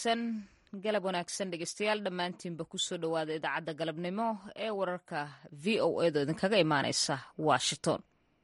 wanaagsan galab wanaagsan dhegeystayaal dhammaantiinba kusoo dhowaada idaacadda galabnimo ee wararka v o edo idinkaga imaaneysa washington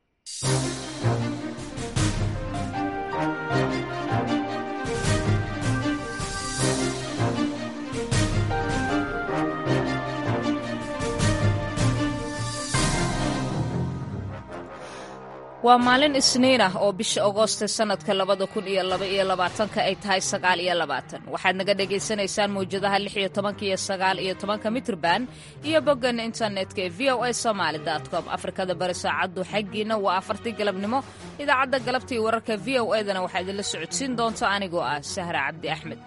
waa maalin isniin ah oo bisha agooste sannadka labada kun iyo laba iyo labaatanka ay tahay sagaal iyo labaatan waxaad naga dhagaysanaysaan mawjadaha lix iyo tobanka iyo sagaal iyo tobanka mitrban iyo boggan internetka ee v o a somaali com afrikada bari saacaddu xaggiina waa afartii galabnimo idaacadda galabta iyo wararka v o edana waxaa idinla socodsiin doonta anigoo ah sahra cabdi axmed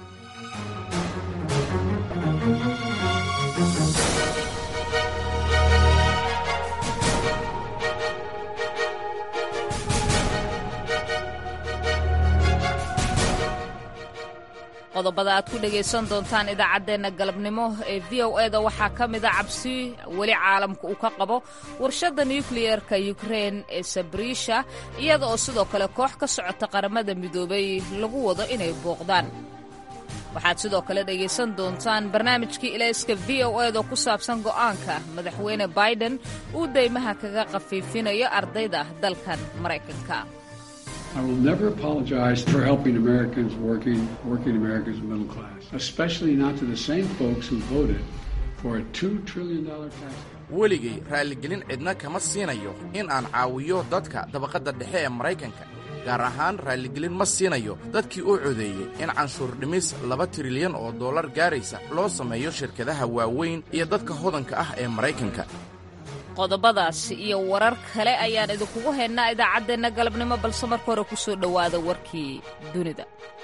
qodobada aad ku dhegaysan doontaan idaacaddeenna galabnimo ee v o eda waxaa ka mida cabsi weli caalamka uu ka qabo warshadda nukliyeerka yukrein ee sabrisha iyada oo sidoo kale koox ka socota qaramada midoobay lagu wado inay booqdaan waxaad sidoo kale dhegaysan doontaan barnaamijkii ilayska v o eda ku saabsan go'aanka madaxweyne biden uu daymaha kaga khafiifinayo ardayda dalkan maraykanka I will never apologize for helping Americans working, working Americans middle class, especially not to the same folks who voted for a $2 trillion tax cut. weligay raalligelin cidna kama siinayo in aan caawiyo dadka dabaqadda dhexe ee maraykanka gaar ahaan raalligelin ma siinayo dadkii u codeeyey in canshuur dhimis laba trilyan oo dollar gaaraysa loo sameeyo shirkadaha waaweyn iyo dadka hodanka ah ee maraykanka qodobadaas iyo warar kale ayaan idinkugu haynaa idaacaddeenna galabnimo balse marka hore ku soo dhowaada warkii dunida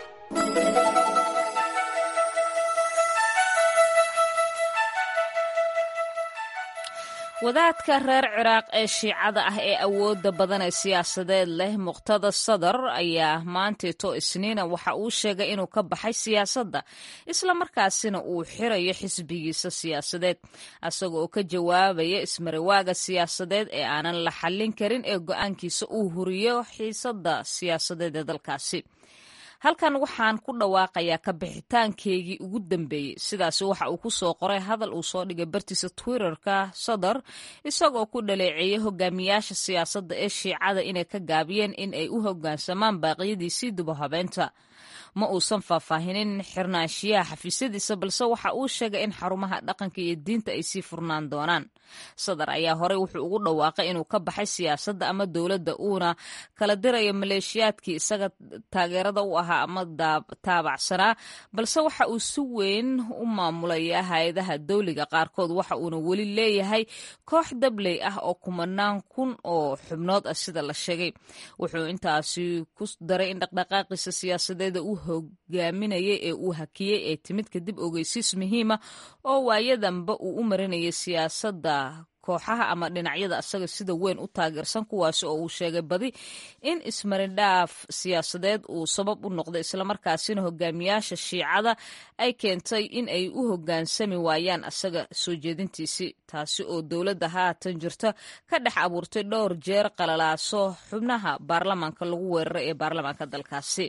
wadaadka reer ciraaq ee shiicada ah ee awoodda badan ee siyaasadeed leh muqtada sadar ayaa maanteeto isniina waxa uu sheegay inuu ka baxay siyaasadda islamarkaasina uu xirayo xisbigiisa siyaasadeed asaga oo ka jawaabaya ismarawaaga siyaasadeed ee aanan la xallin karin ee go'aankiisa uu huriyo xiisadda siyaasadeed ee dalkaasi halkan waxaan ku dhawaaqayaa ka bixitaankeygii ugu dambeeyey sidaasi waxa uu ku soo qoray hadal uu soo dhigay bartiisa twitterka sadar isagoo ku dhaleeceeyey hogaamiyaasha siyaasadda ee shiicada inay ka gaabiyeen in ay u hoggaansamaan baaqyadiisii dubahabeenta ma uusan faahfaahinin xirnaanshiyaha xafiisyadiisa balse waxa uu sheegay in xarumaha dhaqanka iyo diinta ay sii furnaan doonaan sadar ayaa horey wuxuu ugu dhawaaqay inuu ka baxay siyaasadda ama dowladda uuna kala dirayo maleeshiyaadkii isaga taageerada u ahaa ama taabacsanaa balse waxa uu si weyn u maamulaya hay-adaha dowliga qaarkood waxa uuna weli leeyahay koox dabley ah oo kumanaan kun oo xubnood ah sida la sheegay wuxuu intaasi ku daray in dhaqdhaqaaqiisa siyaasadeeda uu hogaaminayay ee uu hakiyey ee timid kadib ogeysiis muhiima oo waayadanba uu u marinayay siyaasadda kooxaha ama dhinacyada asaga sida weyn u taageersan kuwaasi oo uu sheegay badi in ismarindhaaf siyaasadeed uu sabab u noqday islamarkaasina hogaamiyaasha shiicada ay keentay in ay u hoggaansami waayaan asaga soo jeedintiisii taasi oo dowladda haatan jirta ka dhex abuurtay dhowr jeer qalalaaso xubnaha baarlamaanka lagu weeraray ee baarlamaanka dalkaasi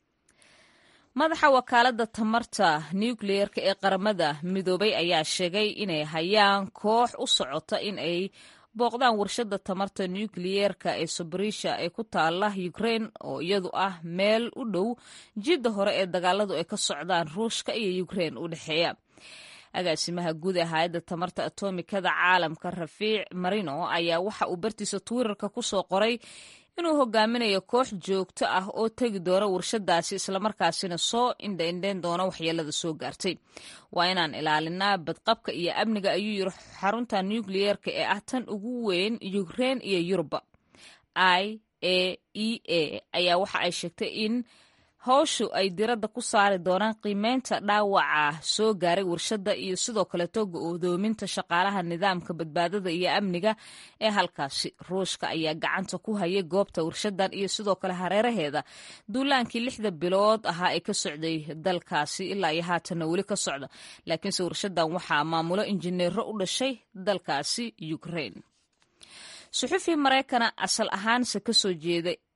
madaxa wakaaladda tamarta nukliyeerka ee qaramada midoobay ayaa sheegay inay hayaan koox u socota in ay booqdaan warshadda tamarta nukliyeerka ee sobrisha ee ku taala ukrein oo iyadu ah meel u dhow jidda hore ee dagaaladu ay ka socdaan ruushka iyo ukrein u dhexeeya agaasimaha guud ee hay-adda tamarta atomikada caalamka rafiic marino ayaa waxa uu bartiisa twitterka ku soo qoray inuu hogaaminayo koox joogto ah oo tegi doona warshadaasi islamarkaasina soo indhaindhayn doona waxyeelada soo gaartay waa inaan ilaalinaa badqabka iyo amniga ayuu yiri xarunta nukliyeerka ee ah tan ugu weyn ukrein iyo yuruba i a e a ayaa waxa ay sheegtay in howshu ay diradda ku saari doonaan qiimeynta dhaawaca soo gaaray warshadda iyo sidoo kaleeto go-doominta shaqaalaha nidaamka badbaadada iyo amniga ee halkaasi ruushka ayaa gacanta ku hayay goobta warshadan iyo sidoo kale hareeraheeda duulaankii lixda bilood ahaa ee ka socday dalkaasi ilaa iyo haatanna weli ka socda laakiinse warshadan waxaa maamulo injineero u dhashay dalkaasi ukrain suxufi maraykana asal ahaanse kasoo jeeda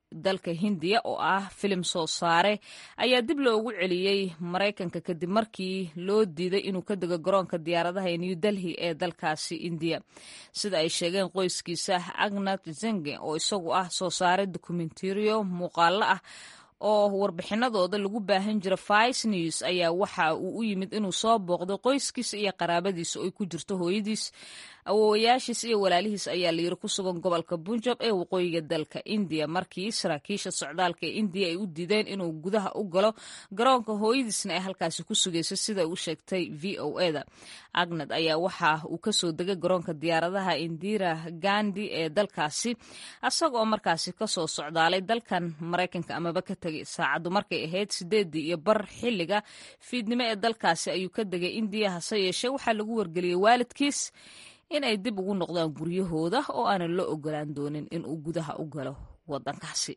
dalka hindiya oo ah filim soo saare ayaa dib loogu celiyey maraykanka kadib markii loo diiday inuu ka dego garoonka diyaaradaha ee new delhi ee dalkaasi indiya sida ay sheegeen qoyskiisa agnat zenge oo isagu ah soo saare dokumentariyo muuqaalo ah oo warbixinadooda lagu baahan jira vice news ayaa waxa uu u yimid inuu soo booqdo qoyskiisa iyo qaraabadiisa oo ay ku jirto hooyadiis awoowayaashiis iyo walaalihiis ayaa layiri ku sugan gobolka bunjab ee waqooyiga dalka indiya markii saraakiisha socdaalka ee indiya ay u diideen inuu gudaha u galo garoonka hooyadiisna ay halkaasi ku sugayso sida u sheegtay v o eda agnad ayaa waxa uu kasoo degay garoonka diyaaradaha indira gandi ee dalkaasi asagoo markaasi kasoo socdaalay dalkan maraykanka amaba ka tegay saacaddu markay ahayd sideedii iyo bar xilliga fiidnimo ee dalkaasi ayuu ka degay indiya hase yeeshee waxaa lagu wargeliyey waalidkiis inay dib ugu noqdaan guryahooda oo aanan la ogolaan doonin inuu gudaha u galo wadankaasi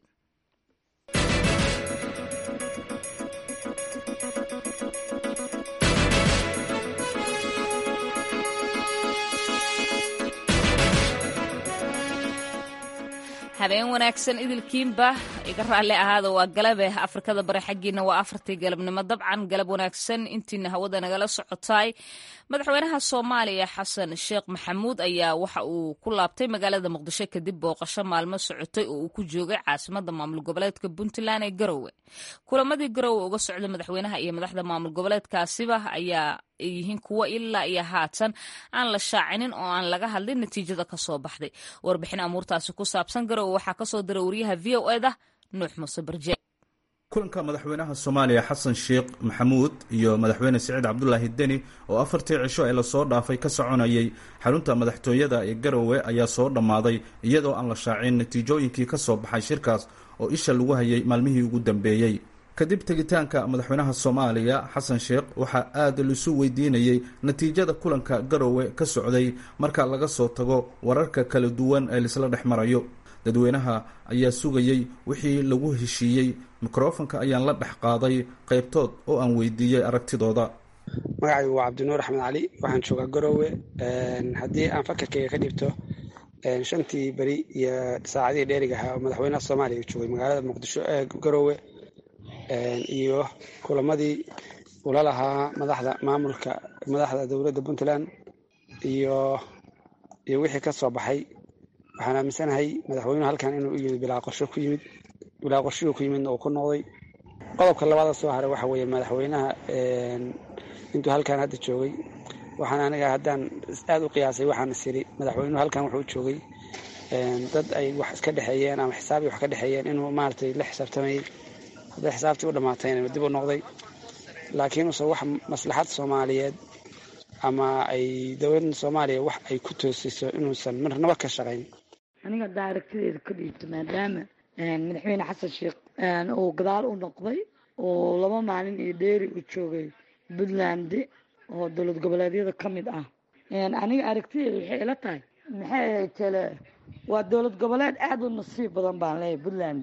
habeen wanaagsan idilkiinba iga raalli ahaada waa galabe afrikada bare xaggiina waa afartii galabnimo dabcan galab wanaagsan intiina hawada nagala socotaay madaxweynaha soomaaliya xasan sheekh maxamuud ayaa waxa uu ku laabtay magaalada muqdisho kadib booqasho maalmo socotay oo uu ku joogay caasimada maamul goboleedka puntland ee garowe kulamadii garowe uga socda madaxweynaha iyo madaxda maamul goboleedkaasiba ayaa yihiin kuwo ilaa iyo haatan aan la shaacinin oo aan laga hadlin natiijada kasoo baxday warbixin amuurtaasi ku saabsan garowe waxaa kasoo dira wariyaha v o eda nuux muuse barje kulanka madaxweynaha soomaaliya xasan sheekh maxamuud iyo madaxweyne siciid cabdulaahi deni oo afartii cisho ee lasoo dhaafay ka soconayay xarunta madaxtooyada ee garowe ayaa soo dhammaaday iyadoo aan la shaacin natiijooyinkii ka soo baxay shirkaas oo isha lagu hayay maalmihii ugu dambeeyey kadib tegitaanka madaxweynaha soomaaliya xasan sheekh waxaa aada laisu weydiinayey natiijada kulanka garowe ka socday marka laga soo tago wararka kala duwan ee laisla dhex marayo dadweynaha ayaa sugayey wixii lagu heshiiyey mikrofonka ayaan la dhex qaaday qaybtood oo aan weydiiyey aragtidooda magacaygu waa cabdinuur axmed cali waxaan joogaa garowe haddii aan fakarkayga ka dhibto shantii beri iyo saacadihii dheeriga ahaa oo madaxweynaha soomaaliya joogay magaalada muqdisho ee garowe iyo kulamadii ula lahaa madaxda maamulka madaxda dowladda puntland iyo iyo wixii ka soo baxay waxaan aaminsanahay madaxweynuhu halkan inuu u yimid bilaa qorsho ku yimid bilaa qorshihuu ku yimidna uu ku noqday qodobka labaada soo haray waxa weeye madaxweynaha intuu halkan hadda joogay waxaan aniga haddaan aada u qiyaasay waxaan is yiri madaxweynuhu halkan wuxuu joogay dad ay wax iska dhexeeyeen ama xisaabii wax ka dhexeeyeen inuu maaragtay la xisaabtamayay hadday xisaabtii u dhammaatayna dib u noqday laakiin use wax maslaxad soomaaliyeed ama ay dowladda soomaaliya wax ay ku toosiso inuusan marnaba ka shaqayn aniga haddaa aragtideeda ka dhiibto maadaama madaxweyne xasan sheekh uu gadaal u noqday oo laba maalin iyo dheeri u joogay puntland oo dowlad goboleedyada ka mid ah aniga aragtideeda waxay ila tahay maxay tele waa dowlad goboleed aada u nasiib badan baan leeyahay puntland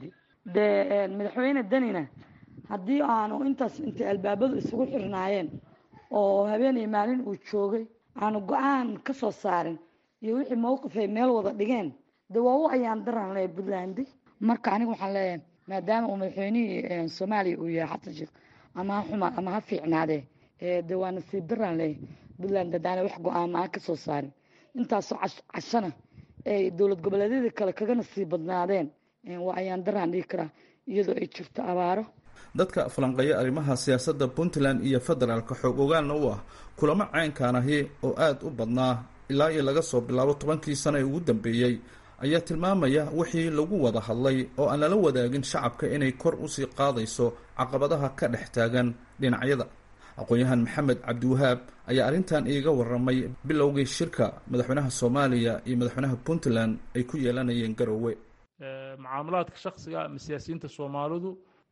dee madaxweyne danina haddii aanu intaas intay albaabadu isugu xirnaayeen oo habeen iyo maalin uu joogay aanu go-aan ka soo saarin iyo wixii mowqif ay meel wada dhigeen de waa u ayaan daran leeyahay puntland marka aniga waxaan leeyahay maadaama uu madaxweynihii soomaaliya uu yahay xasan sheekh ama ha xuma ama ha fiicnaadee de waa nasiib daraan leeyahay puntland haddaana wax go-aama aan ka soo saarin intaasoo cashana ay dowlad goboleedyadii kale kaga nasiib badnaadeen waa ayaan daraan dhigi karaa iyadoo ay jirto abaaro dadka falanqeeya arrimaha siyaasadda puntland iyo federaalka xoog ogaanna u ah kulamo caynkaan ahi oo aada u badnaa ilaa iyo laga soo bilaabo tobankii sano ee ugu dambeeyey ayaa tilmaamaya wixii lagu wada hadlay oo aan lala wadaagin shacabka inay kor usii qaadayso caqabadaha ka dhex taagan dhinacyada aqoon-yahan maxamed cabdiwahaab ayaa arrintan iiga waramay bilowgii shirka madaxweynaha soomaaliya iyo madaxweynaha puntland ay ku yeelanayeen garowe mucaamalaadka shaksiga ama siyaasiyiinta soomaalidu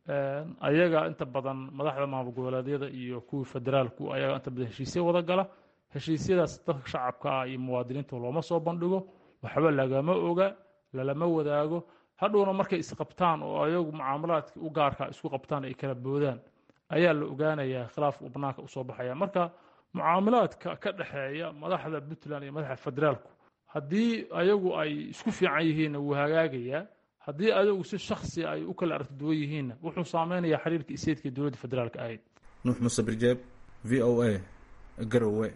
ayaga inta badan madaxda maamul goboleedyada iyo kuwii federaalku ayaga inta badan heshiisya wada gala heshiisyadaas dadka shacabka ah iyo muwaadiniinta looma soo bandhigo waxba lagama oga lalama wadaago hadhowna markay isqabtaan oo ayagu mucaamalaadkii u gaarka isku qabtaan ay kala boodaan ayaa la ogaanayaa khilaafka uu banaanka usoo baxaya marka mucaamalaadka ka dhexeeya madaxda puntland iyo madaxda federaalku haddii ayagu ay isku fiican yihiinna wuu hagaagayaa haddii adigu si shaksi ay u kala aragti duwan yihiinna wuxuu saameynayaa xiriirka iseedka dowladda federaalka ahayd nuux muuse birjeeb v o a garowe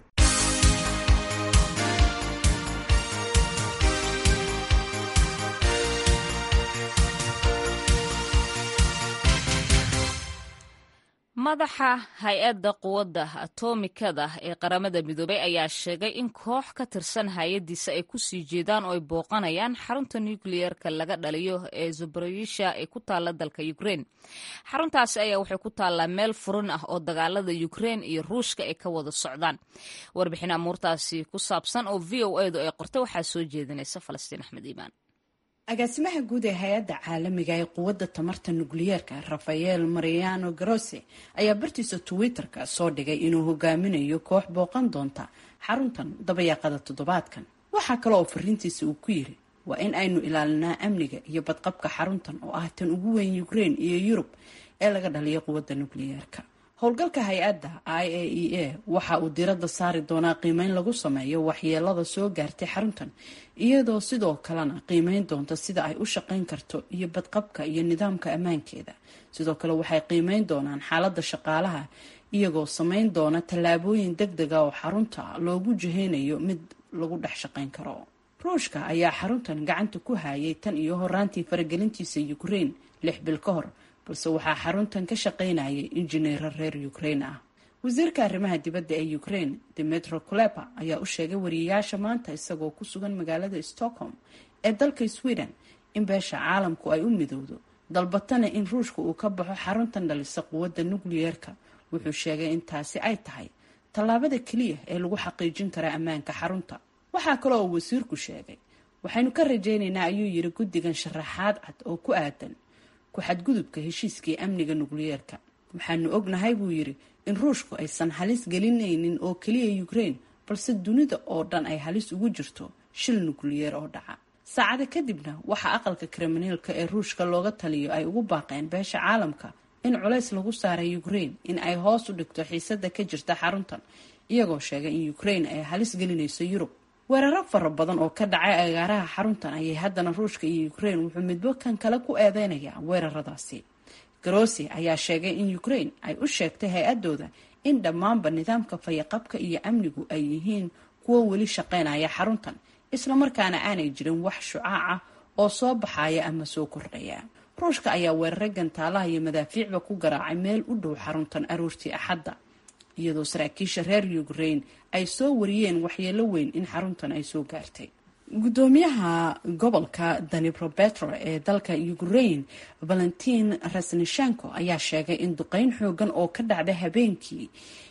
madaxa hay-adda quwadda atomikada ee qaramada midoobey ayaa sheegay in koox ka tirsan hay-addiisa ay kusii jeedaan oo ay booqanayaan xarunta nukliyeerka laga dhaliyo ee zaborosha ee ku taalla dalka ukrein xaruntaasi ayaa waxay ku taallaa meel furin ah oo dagaalada ukrein iyo ruushka ay ka wada socdaan warbixin amuurtaasi ku saabsan oo v o edu ay qortay waxaa soo jeedinaysa falastiin axmed iimaan agaasimaha guud ee hay-adda caalamiga ee quwadda tamarta nukliyeerka rafael mariano garose ayaa bartiisa twitter-ka soo dhigay inuu hogaaminayo koox booqan doonta xaruntan dabayaaqada toddobaadkan waxaa kale oo fariintiisa uu ku yiri waa in aynu ilaalinaa amniga iyo badqabka xaruntan oo ah tan ugu weyn ukraine iyo yurub ee laga dhaliyo quwadda nukliyeerka howlgalka hay-adda i a e a waxa uu diradda saari doonaa qiimeyn lagu sameeyo waxyeelada soo gaartay xaruntan iyadoo sidoo kalena qiimeyn doonta sida ay u shaqeyn karto iyo badqabka iyo nidaamka ammaankeeda sidoo kale waxay qiimeyn doonaan xaaladda shaqaalaha iyagoo sameyn doona tallaabooyin deg dega oo xarunta loogu jiheynayo mid lagu dhex shaqeyn karo ruushka ayaa xaruntan gacanta ku hayay tan iyo horaantii faragelintiisa ukraine lix bil ka hor balse waxaa xaruntan ka shaqaynayay injineero reer ukraine ah wasiirka arrimaha dibadda ee ukraine demetro kulepa ayaa u sheegay wariyayaasha maanta isagoo ku sugan magaalada stockholm ee dalka sweden in beesha caalamku ay u midowdo dalbatana in ruushka uu ka baxo xaruntan dhalisa quwadda nukliyeerka wuxuu sheegay in taasi ay tahay tallaabada keliya ee lagu xaqiijin karaa ammaanka xarunta waxaa kale oo wasiirku sheegay waxaynu ka rajaynaynaa ayuu yiri guddigan sharaxaad cad oo ku aadan ku-xadgudubka heshiiskii amniga nukliyeerka waxaanu ognahay buu yiri in ruushku aysan halis gelinaynin oo keliya ukraine balse dunida oo dhan ay halis ugu jirto shil nukliyeer oo dhaca saacado kadibna waxaa aqalka kriminaalka ee ruushka looga taliyo ay ugu baaqeen beesha caalamka in culays lagu saaray ukraine in ay hoos u dhigto xiisada ka jirta xaruntan iyagoo sheegay in ukraine ay halis gelinayso yurub weeraro fara badan oo ka dhacay agaaraha xaruntan ayay haddana ruushka iyo ukraine wuxuu midbo kan kale ku eedeynayaa weeraradaasi garosi ayaa sheegay in ukraine ay u sheegtay hay-adooda in dhammaanba nidaamka fayaqabka iyo amnigu ay yihiin kuwo weli shaqeynaya xaruntan islamarkaana aanay jirin wax shucaac ah oo soo baxaya ama soo kordhaya ruushka ayaa weeraray gantaalaha iyo madaafiicba ku garaacay meel u dhow xaruntan aroortii axadda iyadoo saraakiisha reer ukraine ay soo wariyeen waxyeelo weyn in xaruntan ay soo gaartay gudoomiyaha gobolka danibropetro ee dalka ukraine valentin rasnishenko ayaa sheegay in duqeyn xoogan oo ka dhacday habeenkii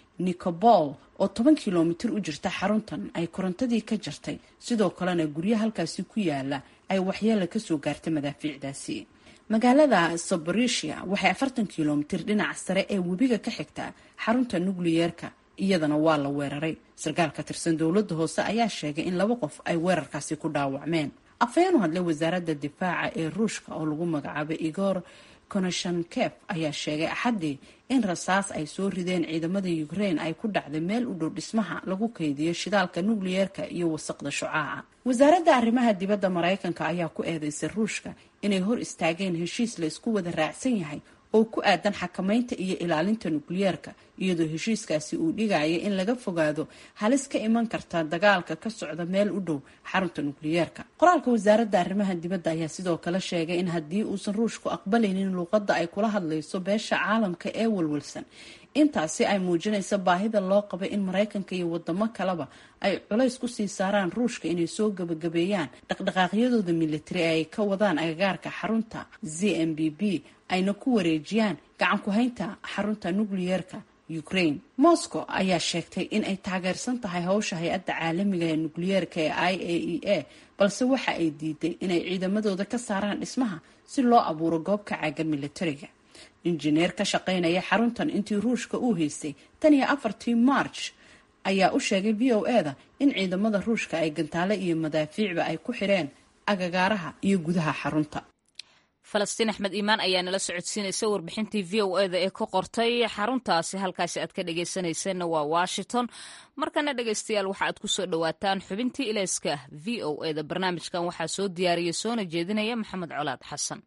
nicobol oo toban kilomitir u jirta xaruntan ay korontadii ka jartay sidoo kalena guryo halkaasi ku yaala ay waxyeelo kasoo gaartay madaafiicdaasi magaalada saborisia waxay afartan kilomitir dhinaca sare ee webiga ka xigtaa xarunta nukliyeerka iyadana waa la weeraray sarkaal ka tirsan dowladda hoose ayaa sheegay in laba qof ay weerarkaasi ku dhaawacmeen afhayeen u hadlay wasaaradda difaaca ee ruushka oo lagu magacaabay igor konoshankef ayaa sheegay axaddii in rasaas ay soo rideen ciidamada ukraine ay ku dhacday meel u dhow dhismaha lagu kaydiyo shidaalka nukliyeerka iyo wasaqda shucaaca wasaaradda arrimaha dibadda maraykanka ayaa ku eedeysay ruushka inay hor istaageen heshiis la isku wada raacsan yahay oo ku aadan xakamaynta iyo ilaalinta nukliyeerka iyadoo heshiiskaasi uu dhigaya in laga fogaado halis ka iman karta dagaalka ka socda meel u dhow xarunta nukliyeerka qoraalka wasaaradda arrimaha dibadda ayaa sidoo kale sheegay in haddii uusan ruushku aqbalaynin luuqadda ay kula hadlayso beesha caalamka ee walwalsan intaasi ay muujinaysa baahida loo qabay in maraykanka iyo wadamo kaleba ay culays kusii saaraan ruushka inay soo gabagabeeyaan dhaqdhaqaaqyadooda militari ee ay ka wadaan agagaarka xarunta z m b b ayna ku wareejiyaan gacan ku-haynta xarunta nukliyeerka ukraine moscow ayaa sheegtay in ay taageersan tahay howsha hay-adda caalamiga ee nukliyeerka ee i a e a balse waxa ay diiday inay ciidamadooda ka saaraan dhismaha si loo abuuro goob ka caagan militariga injineer ka shaqaynaya xaruntan intii ruushka uu haystay tan iyo afartii march ayaa u sheegay v o e da in ciidamada ruushka ay gantaale iyo madaafiicba ay ku xireen agagaaraha iyo gudaha xarunta falastiin axmed iimaan ayaa nala socodsiinaysa warbixintii v o eda ee ka qortay xaruntaasi halkaasi aad ka dhegaysanayseena waa washington markana dhegaystayaal waxa aad ku soo dhowaataan xubintii ilayska v o eda barnaamijkan waxaa soo diyaariyey soona jeedinaya maxamed colaad xasan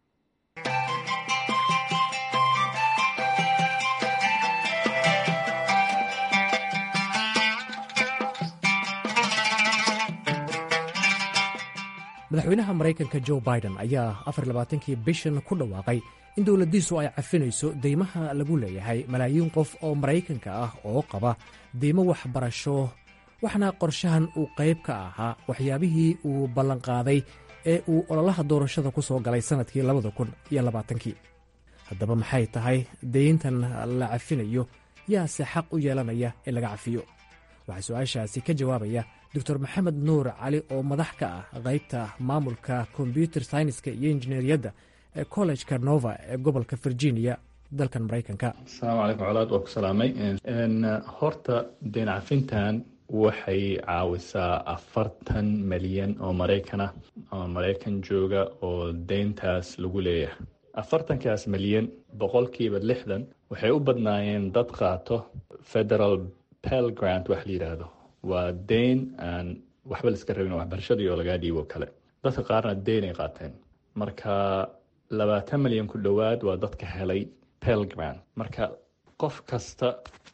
madaxweynaha maraykanka jo biden ayaa afar labaatankii bishan ku dhawaaqay in dowladdiisu ay cafinayso deymaha lagu leeyahay malaayiin qof oo maraykanka ah oo qaba deymo waxbarasho waxna qorshahan uu qayb ka ahaa waxyaabihii uu ballanqaaday ee uu ololaha doorashada ku soo galay sannadkii labada kun iyo labaatankii haddaba maxay tahay deyntan la cafinayo yaase xaq u yeelanaya in laga cafiyo waxaa su-aashaasi ka jawaabaya doctor maxamed nuur cali oo madax ka ah qaybta maamulka kombyuter syniska iyo injineeriyadda ee kollejka nova ee gobolka virginia dalkan maraykanka asalaamu calaykum colaad waa ku salaamay horta deyn cafintan waxay caawisaa afartan milyan oo maraykan ah oo maraykan jooga oo deyntaas lagu leeyahay afartankaas milyan boqolkiiba lixdan waxay u badnaayeen dad qaato federal pel grant wax la yidhaahdo waa deyn aan waxba la iska rabin waxbarashadii oo lagaa dhiibo kale dadka qaarna deyn ay qaateen marka labaatan milyan ku dhowaad waa dadka helay pel grant marka qof kasta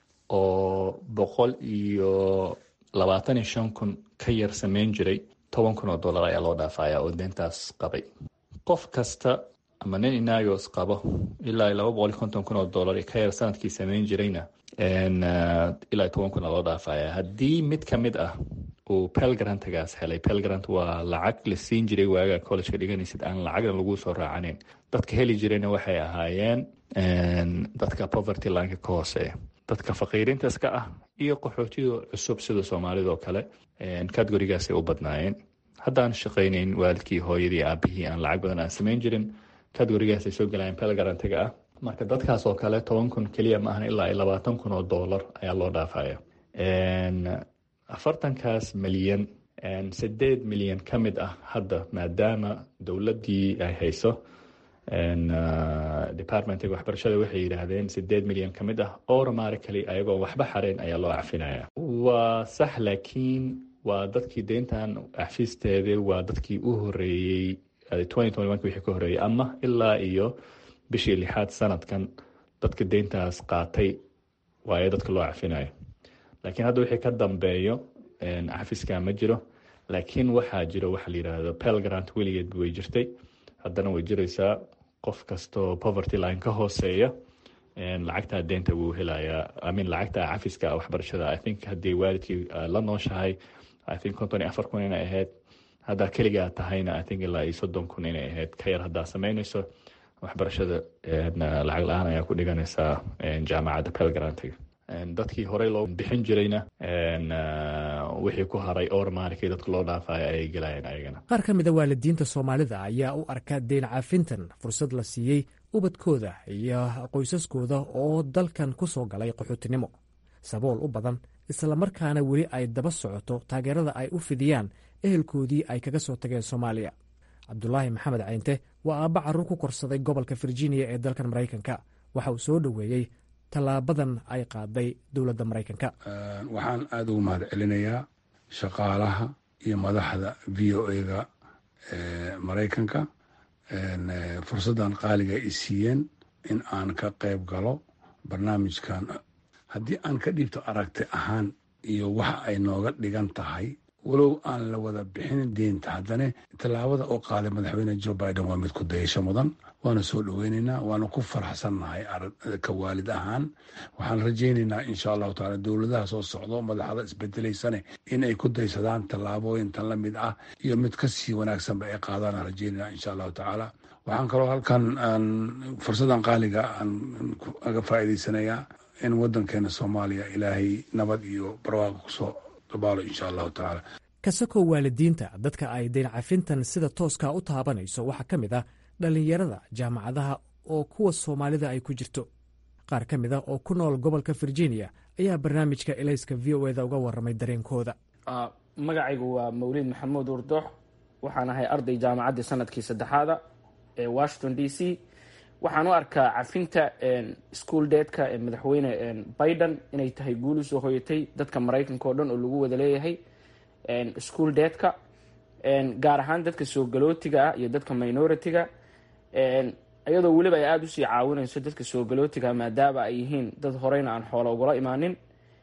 oo boqol iyo labaatan iyo shan kun ka yar sameyn jiray toban kun oo dollar ayaa loo dhaafaya oo deyntaas qabay qof kasta ama nin inagos qabo ilaa iyo laba boqol iyo konton kun oo dollar ka yar sanadkii sameyn jirayna ilaa toban kuna loo dhaafaya haddii mid ka mid ah uu pelgrantagaas helay pelgrant waa lacag la siin jiray waaga collejka dhiganaysid aan lacagna lagu soo raacaneyn dadka heli jirayna waxay ahaayeen dadka poverty lineka ka hooseeya dadka faqiirintas ka ah iyo qaxootida cusub sida soomaalida oo kale categorigaasay u badnaayeen haddaan shaqaynayn waalidkii hooyadii aabihii aan lacag badan aan samayn jirin categorigaasay soo galayeen pelgrantiga ah marka dadkaas oo kale toban kun keliya ma ahan ilaa iyo labaatan kun oo dollar ayaa loo dhaafaya afartankaas milyan sideed milyan ka mid ah hadda maadaama dowladdii ay hayso departmentiga waxbarashada waxay yidhaahdeen sideed milyan ka mid ah automatically ayagoo waxba xareen ayaa loo cafinaya waa sax laakiin waa dadkii deyntan cafisteeda waa dadkii u horeeyey wixii ka horeeyey ama ilaa iyo bishii lixaad sanadkan dadka deyntaas qaatay waayo dadka loo cafinayo laakiin hadda wixii ka dambeeyo cafiska ma jiro laakiin waxaa jiro waxa la yidhaahdo pelgrant weligeed way jirtay haddana way jiraysaa qof kastoo poverty line ka hooseeya lacagtaa deynta wuu helayaa amin lacagta cafiska waxbarashada i think haddii waalidkii la nooshahay i think konton iyo afar kun inay ahayd haddaa keligaa tahayna i think ilaa iyo soddon kun inay ahayd ka yar haddaa samaynayso waxbarashada lacag la-aan ayaa ku dhiganaysaa jaamacadda pelgrantiga dadkii horey loo bixin jirayna wixii ku haray ormarkii dadka loo dhaafaya ayay gelayeen ayagana qaar ka mida waalidiinta soomaalida ayaa u arka deyn cafintan fursad la siiyey ubadkooda iyo qoysaskooda oo dalkan ku soo galay qaxootinimo sabool u badan islamarkaana weli ay daba socoto taageerada ay u fidiyaan ehelkoodii ay kaga soo tageen soomaaliya cabdulaahi maxamed cayinte waa aabba carruur ku korsaday gobolka virginia ee dalkan maraykanka waxa uu soo dhoweeyey tallaabadan ay qaaday dowladda maraykanka waxaan aada ugu mahad celinayaa shaqaalaha iyo madaxda v o ega maraykanka fursaddan qaaliga ay siiyeen in aan ka qayb galo barnaamijkan haddii aan ka dhiibto aragti ahaan iyo waxa ay nooga dhigan tahay walow aan la wada bixin deynta haddana tallaabada oo qaaday madaxweyne joe biden waa mid ku dayasho mudan waana soo dhoweynaynaa waana ku faraxsannahay ka waalid ahaan waxaan rajaynaynaa insha allahu taala dowladaha soo socdo madaxda isbedelaysane in ay ku daysadaan tallaabooyintan la mid ah iyo mid ka sii wanaagsanba ay qaadaan rajaynayna insha allahu tacaala waxaan kaloo halkan aan fursadan qaaliga aan aga faa'iidaysanayaa in waddankeena soomaaliya ilaahay nabad iyo barwaaqo kusoo dabaalo insha allahu tacaala kasakoo waalidiinta dadka ay deyn cafintan sida tooska u taabanayso waxaa ka mid ah dhallinyarada jaamacadaha oo kuwa soomaalida ay ku jirto qaar ka mid a oo ku nool gobolka virginia ayaa barnaamijka elayska v o eda uga warramay dareenkooda magacaygu waa mawliid maxamuud urdoox waxaan ahay arday jaamacaddii sanadkii saddexaada washington d c waxaan u arkaa cafinta school deedka ee madaxweyne biden inay tahay guul usoo hoyatay dadka maraykanka oo dhan oo lagu wada leeyahay school deedka gaar ahaan dadka soo galootiga ah iyo dadka minority-ga iyadoo weliba ay aada usii caawinayso dadka soo galootiga maadaama ay yihiin dad horeyna aan xoola ugula imaanin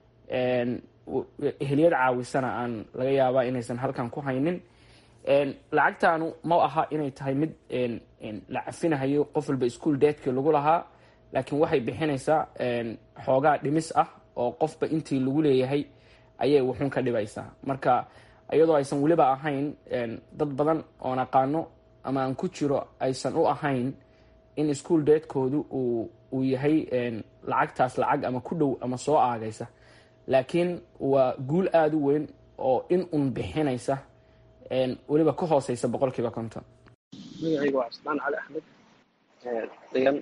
ehliyad caawisana aan laga yaabaa inaysan halkan ku haynin lacagtaanu ma aha inay tahay mid la cafinahayo qof walba ischool deedkii lagu lahaa laakiin waxay bixinaysaa xoogaa dhimis ah oo qofba intii lagu leeyahay ayay wuxuun ka dhibaysaa marka iyadoo aysan weliba ahayn dad badan oon aqaano ama aan ku jiro aysan u ahayn in ischool deedkoodu uu yahay lacagtaas lacag ama ku dhow ama soo aagaysa laakiin waa guul aada u weyn oo in un bixinaysa weliba ka hooseysa boqol kiiba konton magacayga waa cusmaan cali axmed degan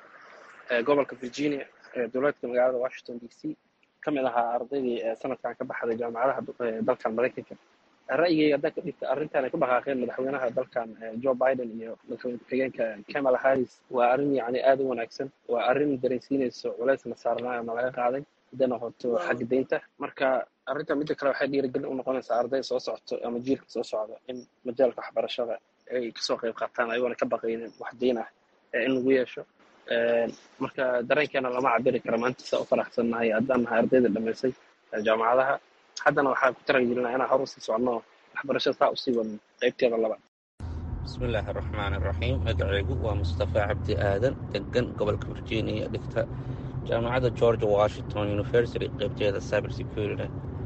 gobolka virginia dowladka magaalada washington d c ka mid ahaa ardaydii sanadkan ka baxday jaamacadaha dalkan maraykanka ra'yigayga haddaan ka dhigta arrintan ay ku dhaqaaqeen madaxweynaha dalkan joe biden iyo madaxweyne ku-xigeenka kamala harris waa arrin yacni aada u wanaagsan waa arrin dareensiinayso culeysna saarnaa ama laga qaaday hadday noqoto xagga deynta marka arrinta midda kale waxay dhiirigelin u noqonaysaa arday soo socoto ama jiilka soo socda in majaalka waxbarashada ay kasoo qayb qaataan ayagoona ka baqaynin wax deyn ah in lagu yeesho marka dareenkeena lama cabiri kara maanta saa u faraxsannahay haddaan nahay ardayda dhamaysay jaamacadaha haddana waxaan ku taragelinaa inaan hor usii soconno waxbarashada saa usii wadno qaybteeda labaad bismi illaahi araxmaan iraxiim magacaygu waa mustafa cabdi aadan degan gobolka virginia dhigta jaamacadda georgia washington university qaybteeda cyber security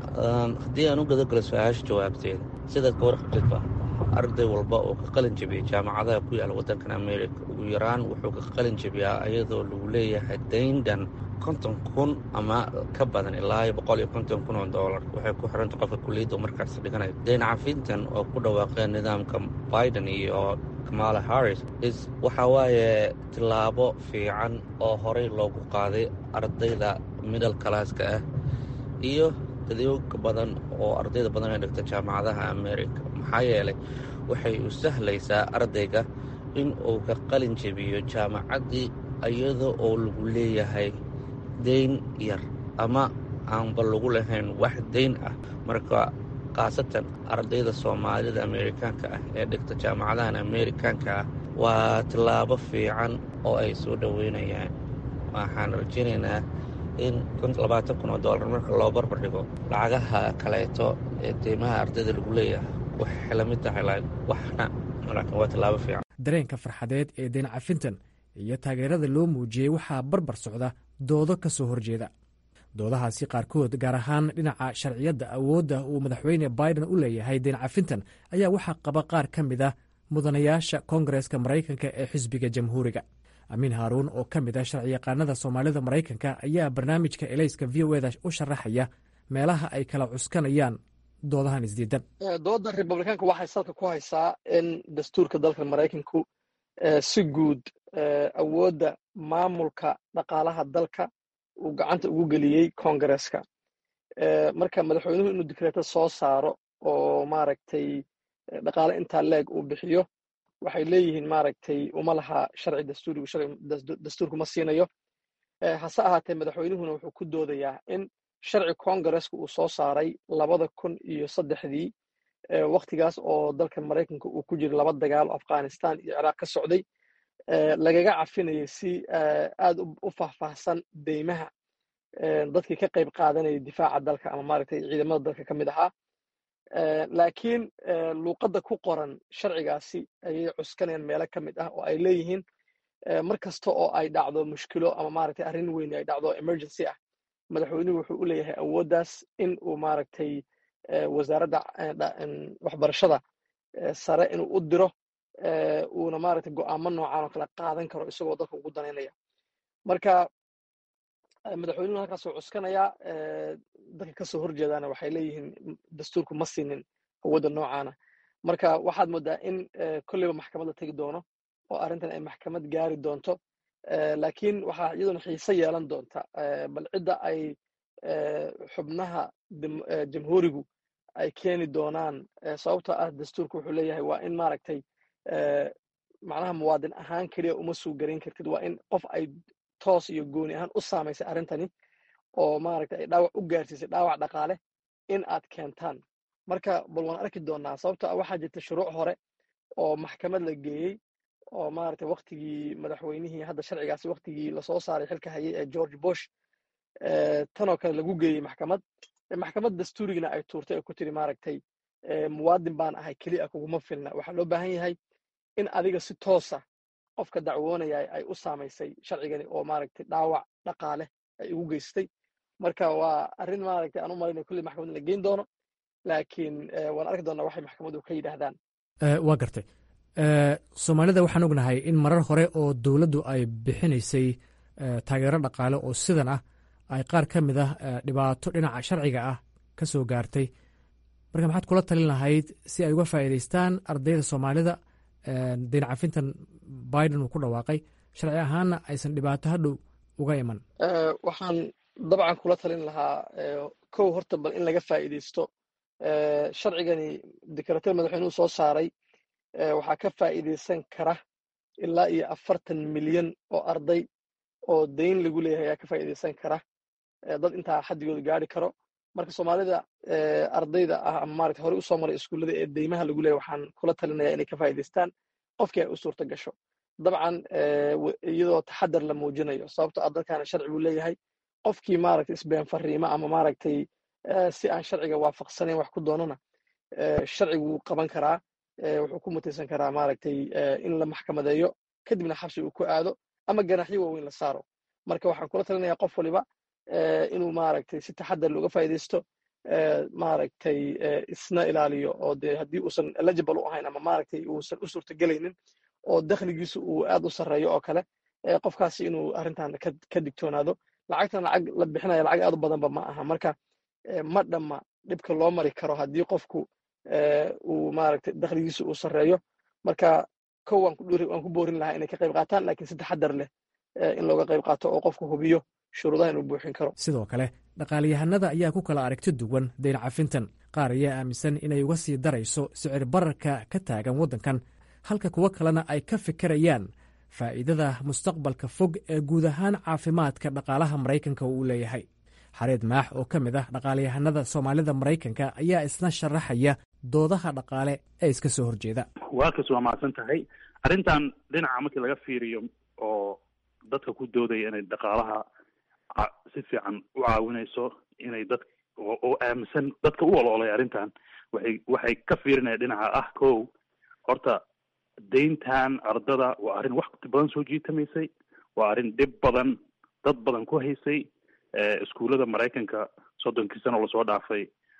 haddii aan u gadagalo su-aasha jawaabteeda sidaad ka warqabtidba arday walba oo ka qalin jebiyay jaamacadaha ku yaala waddankan america ugu yaraan wuxuu ka qalin jebiyaa iyadoo lagu leeyahay dayndan konton kun ama ka badan ilaa iyo boqol iyo konton kun oo doolar waxay ku xiranta qofka kuliyadda markaas dhiganayo dayn cafintan oo ku dhawaaqeen nidaamka biden iyo kamala harris is waxa waaye tillaabo fiican oo horey loogu qaaday ardayda middle classka ah iyo dadooga badan oo ardayda badan ee dhigta jaamacadaha america maxaa yeelay waxay u sahlaysaa ardayga in uu ka qalin jebiyo jaamacaddii iyada oo lagu leeyahay dayn yar ama aanba lagu lahayn wax dayn ah marka khaasatan ardayda soomaalida amerikaanka ah ee dhigta jaamacadahan amerikaanka ah waa tillaabo fiican oo ay soo dhoweynayaan waxaan rajaynaynaa in labaatan kun oo dollar marka loo barbar dhigo lacagaha kaleeto ee deymaha ardayda lagu leeyahay waxay la mid tahay waxna laakiin waa tillaabo fiican dareenka farxadeed ee dayn cafintan iyo taageerada loo muujiyey waxaa barbar socda doodo ka soo horjeeda doodahaasi qaarkood gaar ahaan dhinaca sharciyadda awoodda uu madaxweyne biden u leeyahay dayn cafintan ayaa waxaa qaba qaar ka mid ah mudanayaasha koongareska maraykanka ee xisbiga jamhuuriga amiin haaruun oo ka mid ah sharciyaqaanada soomaalida maraykanka ayaa barnaamijka elayska v o eda u sharaxaya meelaha ay kala cuskanayaan doodahan isdiidan dooda republikaanka waxay salka ku haysaa in dastuurka dalka maraykanku si guud awoodda maamulka dhaqaalaha dalka uu gacanta ugu geliyey koongareska marka madaxweynuhu inuu dikreeto soo saaro oo maaragtay dhaqaale intaa leeg uu bixiyo waxay leeyihiin maaragtay uma laha sharci dastuurigu sharci dastuurku ma siinayo hase ahaatee madaxweynuhuna wuxuu ku doodayaa in sharci koongareska uu soo saaray labada kun iyo saddexdii waktigaas oo dalka maraykanka uu ku jiro laba dagaal oo afghanistan iyo ciraaq ka socday lagaga cafinayay si aad u faahfaahsan deymaha dadkii ka qayb qaadanayay difaaca dalka ama maaragtay ciidamada dalka ka mid ahaa laakiin luuqadda ku qoran sharcigaasi ayay cuskanayaan meelo ka mid ah oo ay leeyihiin mar kasta oo ay dhacdo mushkilo ama maaragtay arrin weyn ay dhacdo emergency ah madaxweynuhu wuxuu u leeyahay awooddaas in uu maaragtay wasaaradda waxbarashada sare inuu u diro uuna maaragtay go'aamo noocan oo kale qaadan karo isagoo dadka ugu danaynaya marka madaxweynuhu halkaasuu cuskanayaa dadka kasoo horjeedaana waxay leeyihiin dastuurku ma siinin awoodda noocaana marka waxaad moodaa in kolleyba maxkamad la tegi doono oo arrintan ay maxkamad gaari doonto laakiin waxaa iyaduna xiise yeelan doonta bal cidda ay xubnaha jamhuurigu ay keeni doonaan sababtoo ah dastuurku wuxuu leeyahay waa in maaragtay macnaha muwaadin ahaan keliya uma suu garan kartid waa in qof ay toos iyo gooni ahaan u saamaysay arrintani oo maaragta ay dhaawac u gaarsiisay dhaawac dhaqaale in aad keentaan marka bal waan arki doonaa sababto ah waxaa jirta shuruuc hore oo maxkamad la geeyey oo maaragtay waktigii madaxweynihii hadda sharcigaasi waktigii lasoo saaray xilka hayay ee george bush tanoo kale lagu geeyey maxkamad maxkamad dastuurigina ay tuurtay oo ku tiri maaragtay muwaadin baan ahay keliya kuguma filna waxaa loo baahan yahay in adiga si toosa qofka dacwoonaya ay u saamaysay sharcigani oo maaragtay dhaawac dhaqaale ay ugu geystay marka waa arrin maaragtay aan u malayna kulli maxkamad la geyn doono laakiin waan arki doonaa waxay maxkamadu ka yidhaahdaan waa gartay soomaalida waxaan ognahay in marar hore oo dowladdu ay bixinaysay taageero dhaqaale oo sidan ah ay qaar ka mid ah dhibaato dhinaca sharciga ah ka soo gaartay marka maxaad kula talin lahayd si ay uga faa'iidaystaan ardayda soomaalida dayn cafintan biden uu ku dhawaaqay sharci ahaanna aysan dhibaato hadhow uga iman waxaan dabcan kula talin lahaa kow horta bal in laga faa'iidaysto sharcigani dekarateer madaxweynuhu soo saaray waxaa ka faa'iidaysan kara ilaa iyo afartan milyan oo arday oo dayn lagu leeyahay ayaa ka faa'iidaysan kara dad intaa xaddigooda gaari karo marka soomaalida ardayda ah ama maaragta horey usoo maray iskuullada ee deymaha lagu leeyahay waxaan kula talinaya inay ka faa'iidaystaan qofkii ay u suurta gasho dabcan iyadoo taxadar la muujinayo sababto ah dadkaana sharci buu leeyahay qofkii maaragtay isbeen fariimo ama maaragtay si aan sharciga waafaqsanayn wax ku doonana sharcigu wuu qaban karaa wuxuu ku mutaysan karaa maaragtay in la maxkamadeeyo kadibna xabsi uu ku aado ama ganaxyo waaweyn la saaro marka waxaan kula talinayaa qof waliba inuu maaragtay si taxadar looga faa'iidaysto maaragtay isna ilaaliyo oo dee haddii uusan eligible u ahayn ama maaragtay uusan u suurtagelaynin oo dakhligiisu uu aad u sarreeyo oo kale qofkaasi inuu arrintan ka digtoonaado lacagtan lacag la bixinaya lacag aad u badanba ma aha marka ma dhamma dhibka loo mari karo haddii qofku uu maaragtay dakhligiisu uu sarreeyo marka kow waan ku boorin lahaa inay ka qayb qaataan laakiin si taxadar leh in looga qayb qaato oo qofku hubiyo shuruudaha inuu buuxin karo sidoo kale dhaqaalayahanada ayaa ku kala aragti duwan dayn cafintan qaar ayaa aaminsan inay uga sii darayso sicir bararka ka taagan waddankan halka kuwo kalena ay ka fikirayaan faa'iidada mustaqbalka fog ee guud ahaan caafimaadka dhaqaalaha maraykanka uu leeyahay xareed maax oo ka mid ah dhaqaalayahanada soomaalida maraykanka ayaa isna sharaxaya doodaha dhaqaale ee iska soo horjeeda waakas waa mahadsan tahay arrintan dhinaca markii laga fiiriyo oo dadka ku doodaya inay dhaqaalaha si fiican u caawinayso inay dad oo aaminsan dadka u oloolay arrintan waxay waxay ka fiirinaya dhinaca ah kow horta dayntan ardada waa arrin waqti badan soo jiitamaysay waa arrin dhib badan dad badan ku haysay iskuullada maraykanka soddonkii sano lasoo dhaafay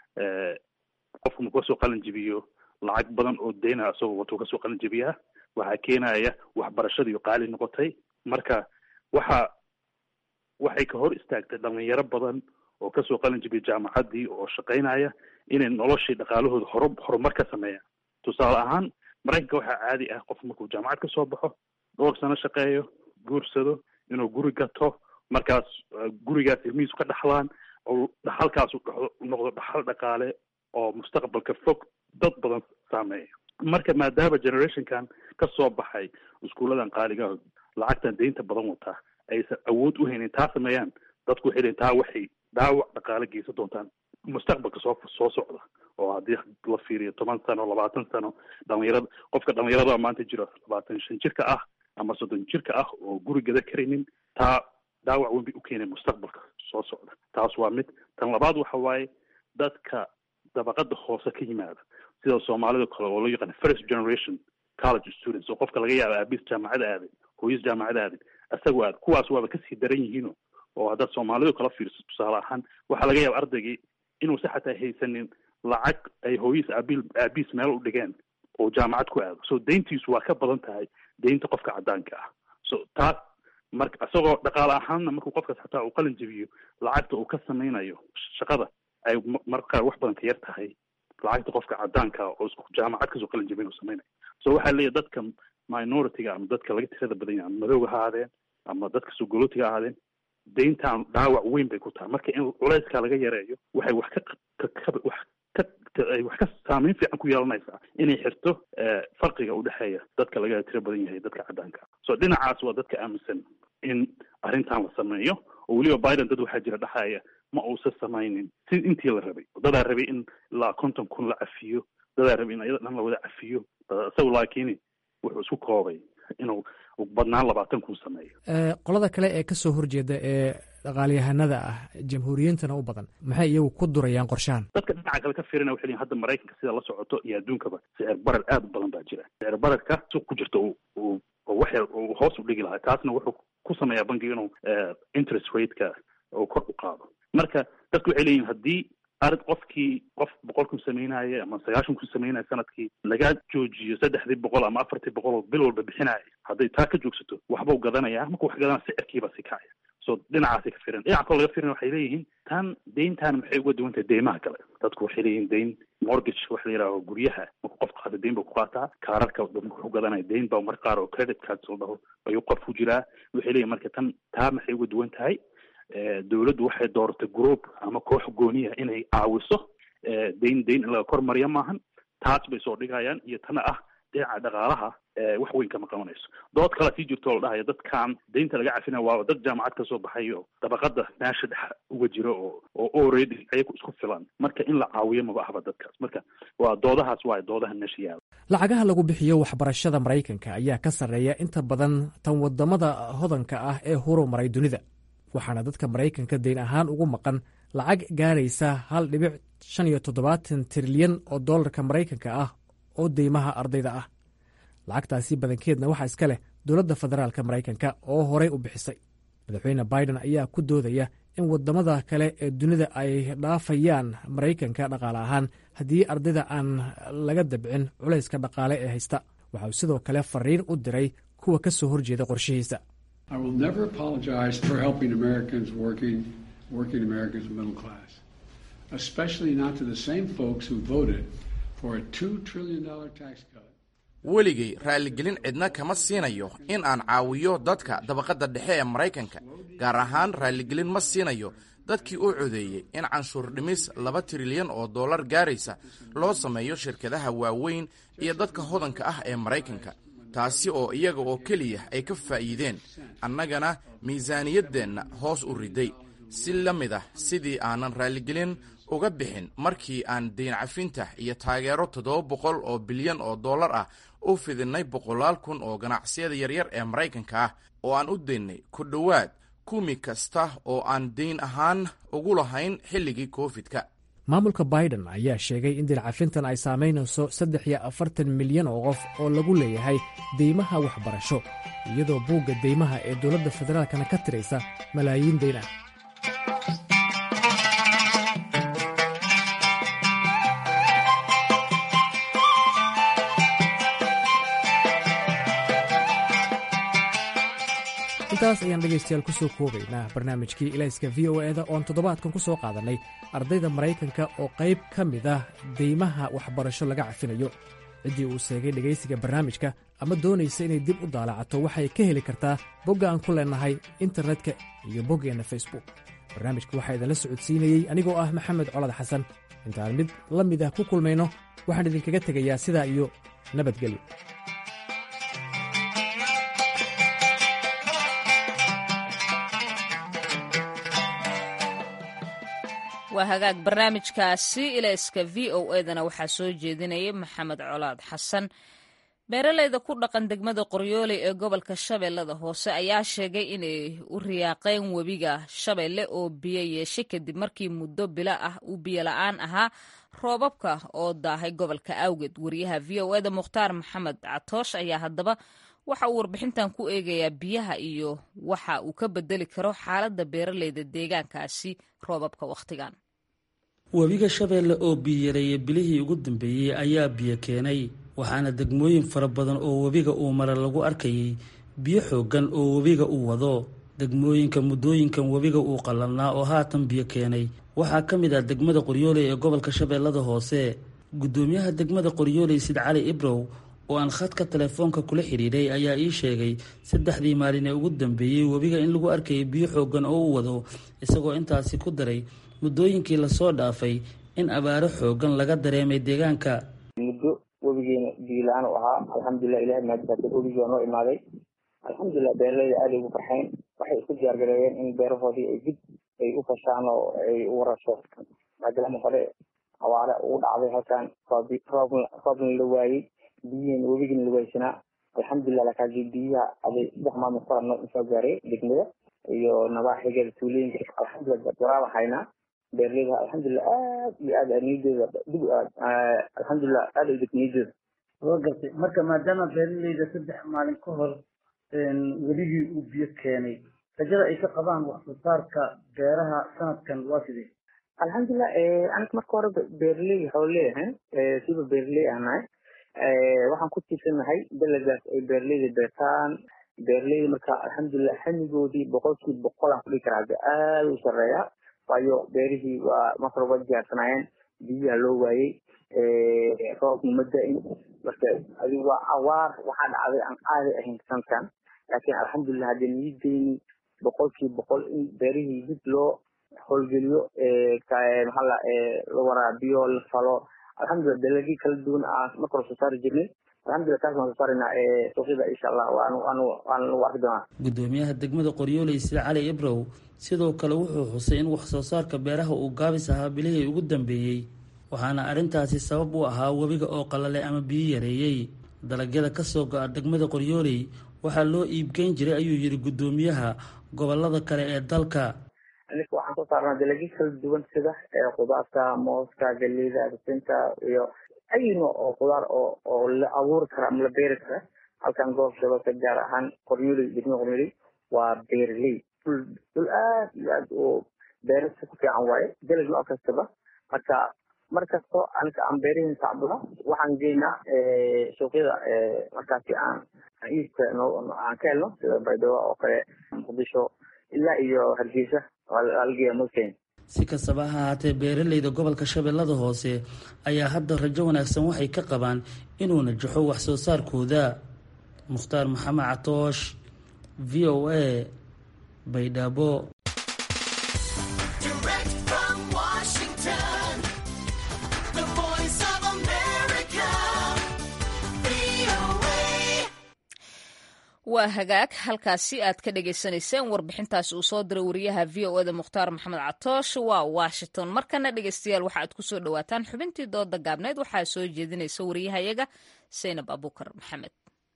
qofku markuu kasoo qalin jibiyo lacag badan oo dayna isagoo watuu kasoo qalin jibiyaa waxaa keenaya waxbarashadiiyo qaali noqotay marka waxa waxay ka hor istaagtay dhalinyaro badan oo kasoo qalin jibiya jaamacaddii oo shaqaynaya inay noloshii dhaqaalahooda hor horumar ka sameeyaan tusaale ahaan maraykanka waxaa caadi ah qof markuu jaamacad ka soo baxo dhowr sano shaqeeyo guursado inuu guri gato markaas gurigaas ilmihiisu ka dhaxlaan oo dhaxalkaasu noqdo dhaxal dhaqaale oo mustaqbalka fog dad badan saameeya marka maadaama generationkan ka soo baxay iskuulladan qaaliga lacagtan deynta badan wataa aysan awood u haynin taa sameeyaan dadku waxay leeyiin taa waxay dhaawac dhaqaale geysan doontaan mustaqbalka soo soo socda oo haddii la fiiriyo toban sano labaatan sano dhalinyarada qofka dhalinyarada maanta jiro labaatan shan jirka ah ama soddon jirka ah oo guri gada karaynin taa dhaawac weyn bay u keenay mustaqbalka soo socda taas waa mid tan labaad waxa waaye dadka dabaqada hoose ka yimaada sida soomaalida kale oo loo yaqaan first generation college students oo qofka laga yaaba aabiis jaamacada aaday hooyis jaamacada aaday isagu aad kuwaas waaba kasii daran yihiino oo haddaad soomaalidu kala fiirso tusaale ahaan waxaa laga yaaba ardaygii inuusa xataa haysanin lacag ay hooyis aabil aabiis meel u dhigeen oo jaamacad ku aado so dayntiisu waa ka badan tahay daynta qofka caddaanka ah so taas marka isagoo dhaqaale ahaanna markuu qofkaas xataa uu qalin jebiyo lacagta uu ka samaynayo shaqada ay marka qaar wax badan ka yar tahay lacagta qofka caddaanka oo isku jaamacad kasoo qalin jebin uu samaynayo so waxaa leeyahy dadka minority-ga ama dadka laga tirada badan yahay ama madowga ha ahaadeen ama dadka sogolootiga ha ahaadeen dayntan dhaawac weyn bay ku tahay marka in culeyskaa laga yareeyo waxay wax ka wax ka ay wax ka saameyn fiican ku yeelanaysaa inay xirto farqiga udhexeeya dadka laga tiro badan yahay dadka caddaanka so dhinacaas waa dadka aaminsan in arrintan la sameeyo oo weliba biden dad waxaa jira dhexaaya ma uusan samaynin si intii la rabay dadaa rabay in ilaa konton kun la cafiyo dadaa rabay in ayada dhan la wada cafiyo isagu laakiin wuxuu isku koobay inuu badnaan labaatan kun sameeyo qolada kale ee kasoo horjeeda ee dhaqaalyahanada ah jamhuuriyiintana u badan maxay iyagu ku durayaan qorshahan dadka dhinaca kale ka fiirina waxay leeyihin hadda maraykanka sida la socoto iyo adduunkaba sicir barar aad u badan baa jira sicir bararka suuq ku jirta uu wax yar uu hoos u dhigi lahaa taasna wuxuu ku sameeyaa bankiga inuu interest rateka uu kor u qaado marka dadku waxay leeyihin haddii arid qofkii qof boqol kun sameynaya ama sagaashan kun sameynaya sanadkii laga joojiyo saddexdii boqol ama afartii boqol oo bil walba bixinaya hadday taa ka joogsato waxbuu gadanaya marka wax gadana sicirkiiba si kacaya so dhinacaasay ka firan dhinaca kaloo laga firin waxay leeyihiin tan deyntan maxay uga duwan tahay deymaha kale dadku waxay leeyihin deyn mortgage waxa la yidhaho guryaha marku qof qaata deyn buu ku qaataa kaararka marka wuxuu gadanaya deyn baa mar qaar oo credit cards la dhaho ayuu qof ku jiraa waxay leeyihin marka tan taa maxay uga duwan tahay dowladdu waxay dooratay group ama koox gooniya inay caawiso deyn deyn in laga kormariyo maahan taas bay soo dhigayaan iyo tana ah dhinaca dhaqaalaha wax weyn kama qabanayso dood kale sii jirto oo la dhahayo dadkan deynta laga cafina waaba dad jaamacad kasoo baxay oo dabaqada meesha dhex uga jiro oo oo already ayagu isku filan marka in la caawiyo maba ahba dadkaas marka waa doodahaas waay doodaha meesha yaala lacagaha lagu bixiyo waxbarashada maraykanka ayaa ka sarreeya inta badan tan wadamada hodanka ah ee horumaray dunida waxaana dadka maraykanka deyn ahaan ugu maqan lacag gaaraysa hal dhibic shan iyo toddobaatan trilyan oo dollarka maraykanka ah oo deymaha ardayda ah lacagtaasi badankeedna waxaa iska leh dowladda federaalka maraykanka oo horey u bixisay madaxweyne biden ayaa ku doodaya in wadamada kale ee dunida ay dhaafayaan maraykanka dhaqaale ahaan haddii ardayda aan laga dabcin culayska dhaqaale ee haysta waxa uu sidoo kale fariin u diray kuwa ka soo horjeeda qorshihiisa I will never apologize for helping Americans working, working Americans middle class, especially not to the same folks who voted for a $2 trillion tax cut. weligay raalligelin cidna kama siinayo in aan caawiyo dadka dabaqadda dhexe ee maraykanka gaar ahaan raalligelin ma siinayo dadkii u codeeyey in canshuur dhimis laba trilyan oo dollar gaaraysa loo sameeyo shirkadaha waaweyn iyo dadka hodanka ah ee maraykanka taasi oo iyaga oo keliya ay ka faa'iideen annagana miisaaniyaddeenna hoos u riday si la mid ah sidii aanan raalligelin uga bixin markii aan deyn cafinta iyo taageero toddoba boqol oo bilyan oo dollar ah u fidinnay boqolaal kun oo ganacsiyada yaryar ee maraykanka ah oo aan u daynnay ku dhowaad kumi kasta oo aan deyn ahaan ugu lahayn xilligii koofidka maamulka biden ayaa sheegay in dilcafintan ay saamaynayso saddex iyo afartan milyan oo qof oo lagu leeyahay deymaha waxbarasho iyadoo buugga deymaha ee dowladda federaalkana ka tiraysa malaayiin deyn ah intaas ayaan dhegaystayaal ku soo koobaynaa barnaamijkii ilayska v o eda oon toddobaadkan ku soo qaadannay ardayda maraykanka oo qayb ka mid ah deymaha waxbarasho laga cafinayo ciddii uu seegay dhegaysiga barnaamijka ama doonaysa inay dib u daalacato waxay ka heli kartaa bogga aan ku leennahay internetka iyo boggeenna facebook barnaamijka waxaa idinla socodsiinayey anigoo ah maxamed colad xasan intaan mid la mid ah ku kulmayno waxaan idinkaga tegayaa sidaa iyo nabadgelyo waa hagaag barnaamijkaasi ilayska v o edana waxaa soo jeedinaya maxamed colaad xasan beeraleyda ku dhaqan degmada qoryooley ee gobolka shabeellada hoose ayaa sheegay inay u riyaaqeen webiga shabeelle oo biyo yeeshay kadib markii muddo bilo ah uu biyo la-aan ahaa roobabka oo daahay gobolka awgeed wariyaha v o eda mukhtaar maxamed catoosh ayaa haddaba waxa uu warbixintan ku eegayaa biyaha iyo waxa uu ka bedeli karo xaaladda beeraleyda deegaankaasi roobabka wakhtigan webiga shabeelle oo biyareeyay bilihii ugu dambeeyey ayaa biyo keenay waxaana degmooyin fara badan oo webiga uu mara lagu arkayay biyo xooggan oo webiga uu wado degmooyinka muddooyinkan webiga uu qallanaa oo haatan biyo keenay waxaa ka mid ah degmada qoryooley ee gobolka shabeellada hoose guddoomiyaha degmada qoryooley sid cali ibrow oo aan khadka telefoonka kula xidhiidhay ayaa ii sheegay saddexdii maalin ee ugu dambeeyey webiga in lagu arkayay biyo xooggan oo u wado isagoo intaasi ku daray muddooyinkii lasoo dhaafay in abaaro xoogan laga dareemay deegaanka muddo webigeena biila-aan u ahaa alxamdulilah ilahay mahadbaatay webigii waa noo imaaday alxamdulilah beeraleyda aaday ugu farxeen waxay isku diyaargareeyeen in beerahoodii ay dib ay u fashaan oo ay u warasho maadaama hore abaare ugu dhacday halkan roobna la waayey biyihiina webigiina la waaysanaa alxamdulilah lakaasi biyaha aday saddex maalmood kora noo soo gaaray degmada iyo nabaaxigeeda tuulooyinka alxamdulilah waraaba haynaa beeraleyda alxamdulilah aad iyo aad niyadooda dib alxamdulilah aad ay niyadooda waa gartay marka maadaama beeraleyda saddex maalin ka hor weligii uu biyo keenay rajada ay ka qabaan wax soo saarka beeraha sanadkan waa sidee alxamdulilah aniga marka hore beeraley xooley ahayn siba beeraley aan nahay waxaan ku tiirsanahay dalagaas ay beeraleyda beertaan beeraleyda marka alxamdulilah xamigoodii boqolkiiba boqol aan kudhigi karaa de aada u sareeya waayo beerihii waa marka hore waa diyaarsanaayeen biyaha loo waayey roobna ma da-in marka adi waa awaar waxaa dhacday aan aaday ahayn sanadkan laakiin alxamdulilah haddii niyadeyni boqolkiiba boqol in beerihii dib loo howlgeliyo maxaa la waraabiyo la falo alxamdulilah dalagii kala duwan aan marka hore soo saari jirnay alxamdulilah taas waan soo saarayna suuqyada insha allah waan lagu arki doonaa gudoomiyaha degmada qoryooley sida cali ibrow sidoo kale wuxuu xusay in wax soo saarka beeraha uu gaabis ahaa bilihii ugu dambeeyey waxaana arrintaasi sabab u ahaa webiga oo qalalay ama biyo yareeyey dalagyada kasoo go-a degmada qoryooley waxaa loo iibgeyn jiray ayuu yidhi gudoomiyaha gobolada kale ee dalka aniga waxaan soo saarnaa dalagyo kala duwan sida khudaarta mooska galeyda risinta iyo ay nooc oo khudaar oo oo la abuuri kara ama la beeri kara halkan gobolka shabeelka gaar ahaan qoryooley degmada qoryooley waa beeraley dhul dhul aad iyo aad oo beerasta ku fiican waaye dalag nooc kastaba marka mar kasto aniga aan beerihiin tacbula waxaan geynaa suuqyada markaasi aan iibka aan ka helno sida baydhabo oo kale muqdisho ilaa iyo hargeysa algeya mosken si kastaba ha ahaatee beeraleyda gobolka shabeellada hoose ayaa hadda rajo wanaagsan waxay ka qabaan inuu najaxo wax soo saarkooda mukhtaar maxamed catoosh v o a baydhabo waa hagaag halkaasi aad ka dhagaysanayseen warbixintaas uu soo diray wariyaha v o eda mukhtaar maxamed catoosh waa washington markana dhegeystayaal waxa aad kusoo dhawaataan xubintii dooda gaabneed waxaa soo jeedinaysa wariyahayaga saynab abuukar maxamed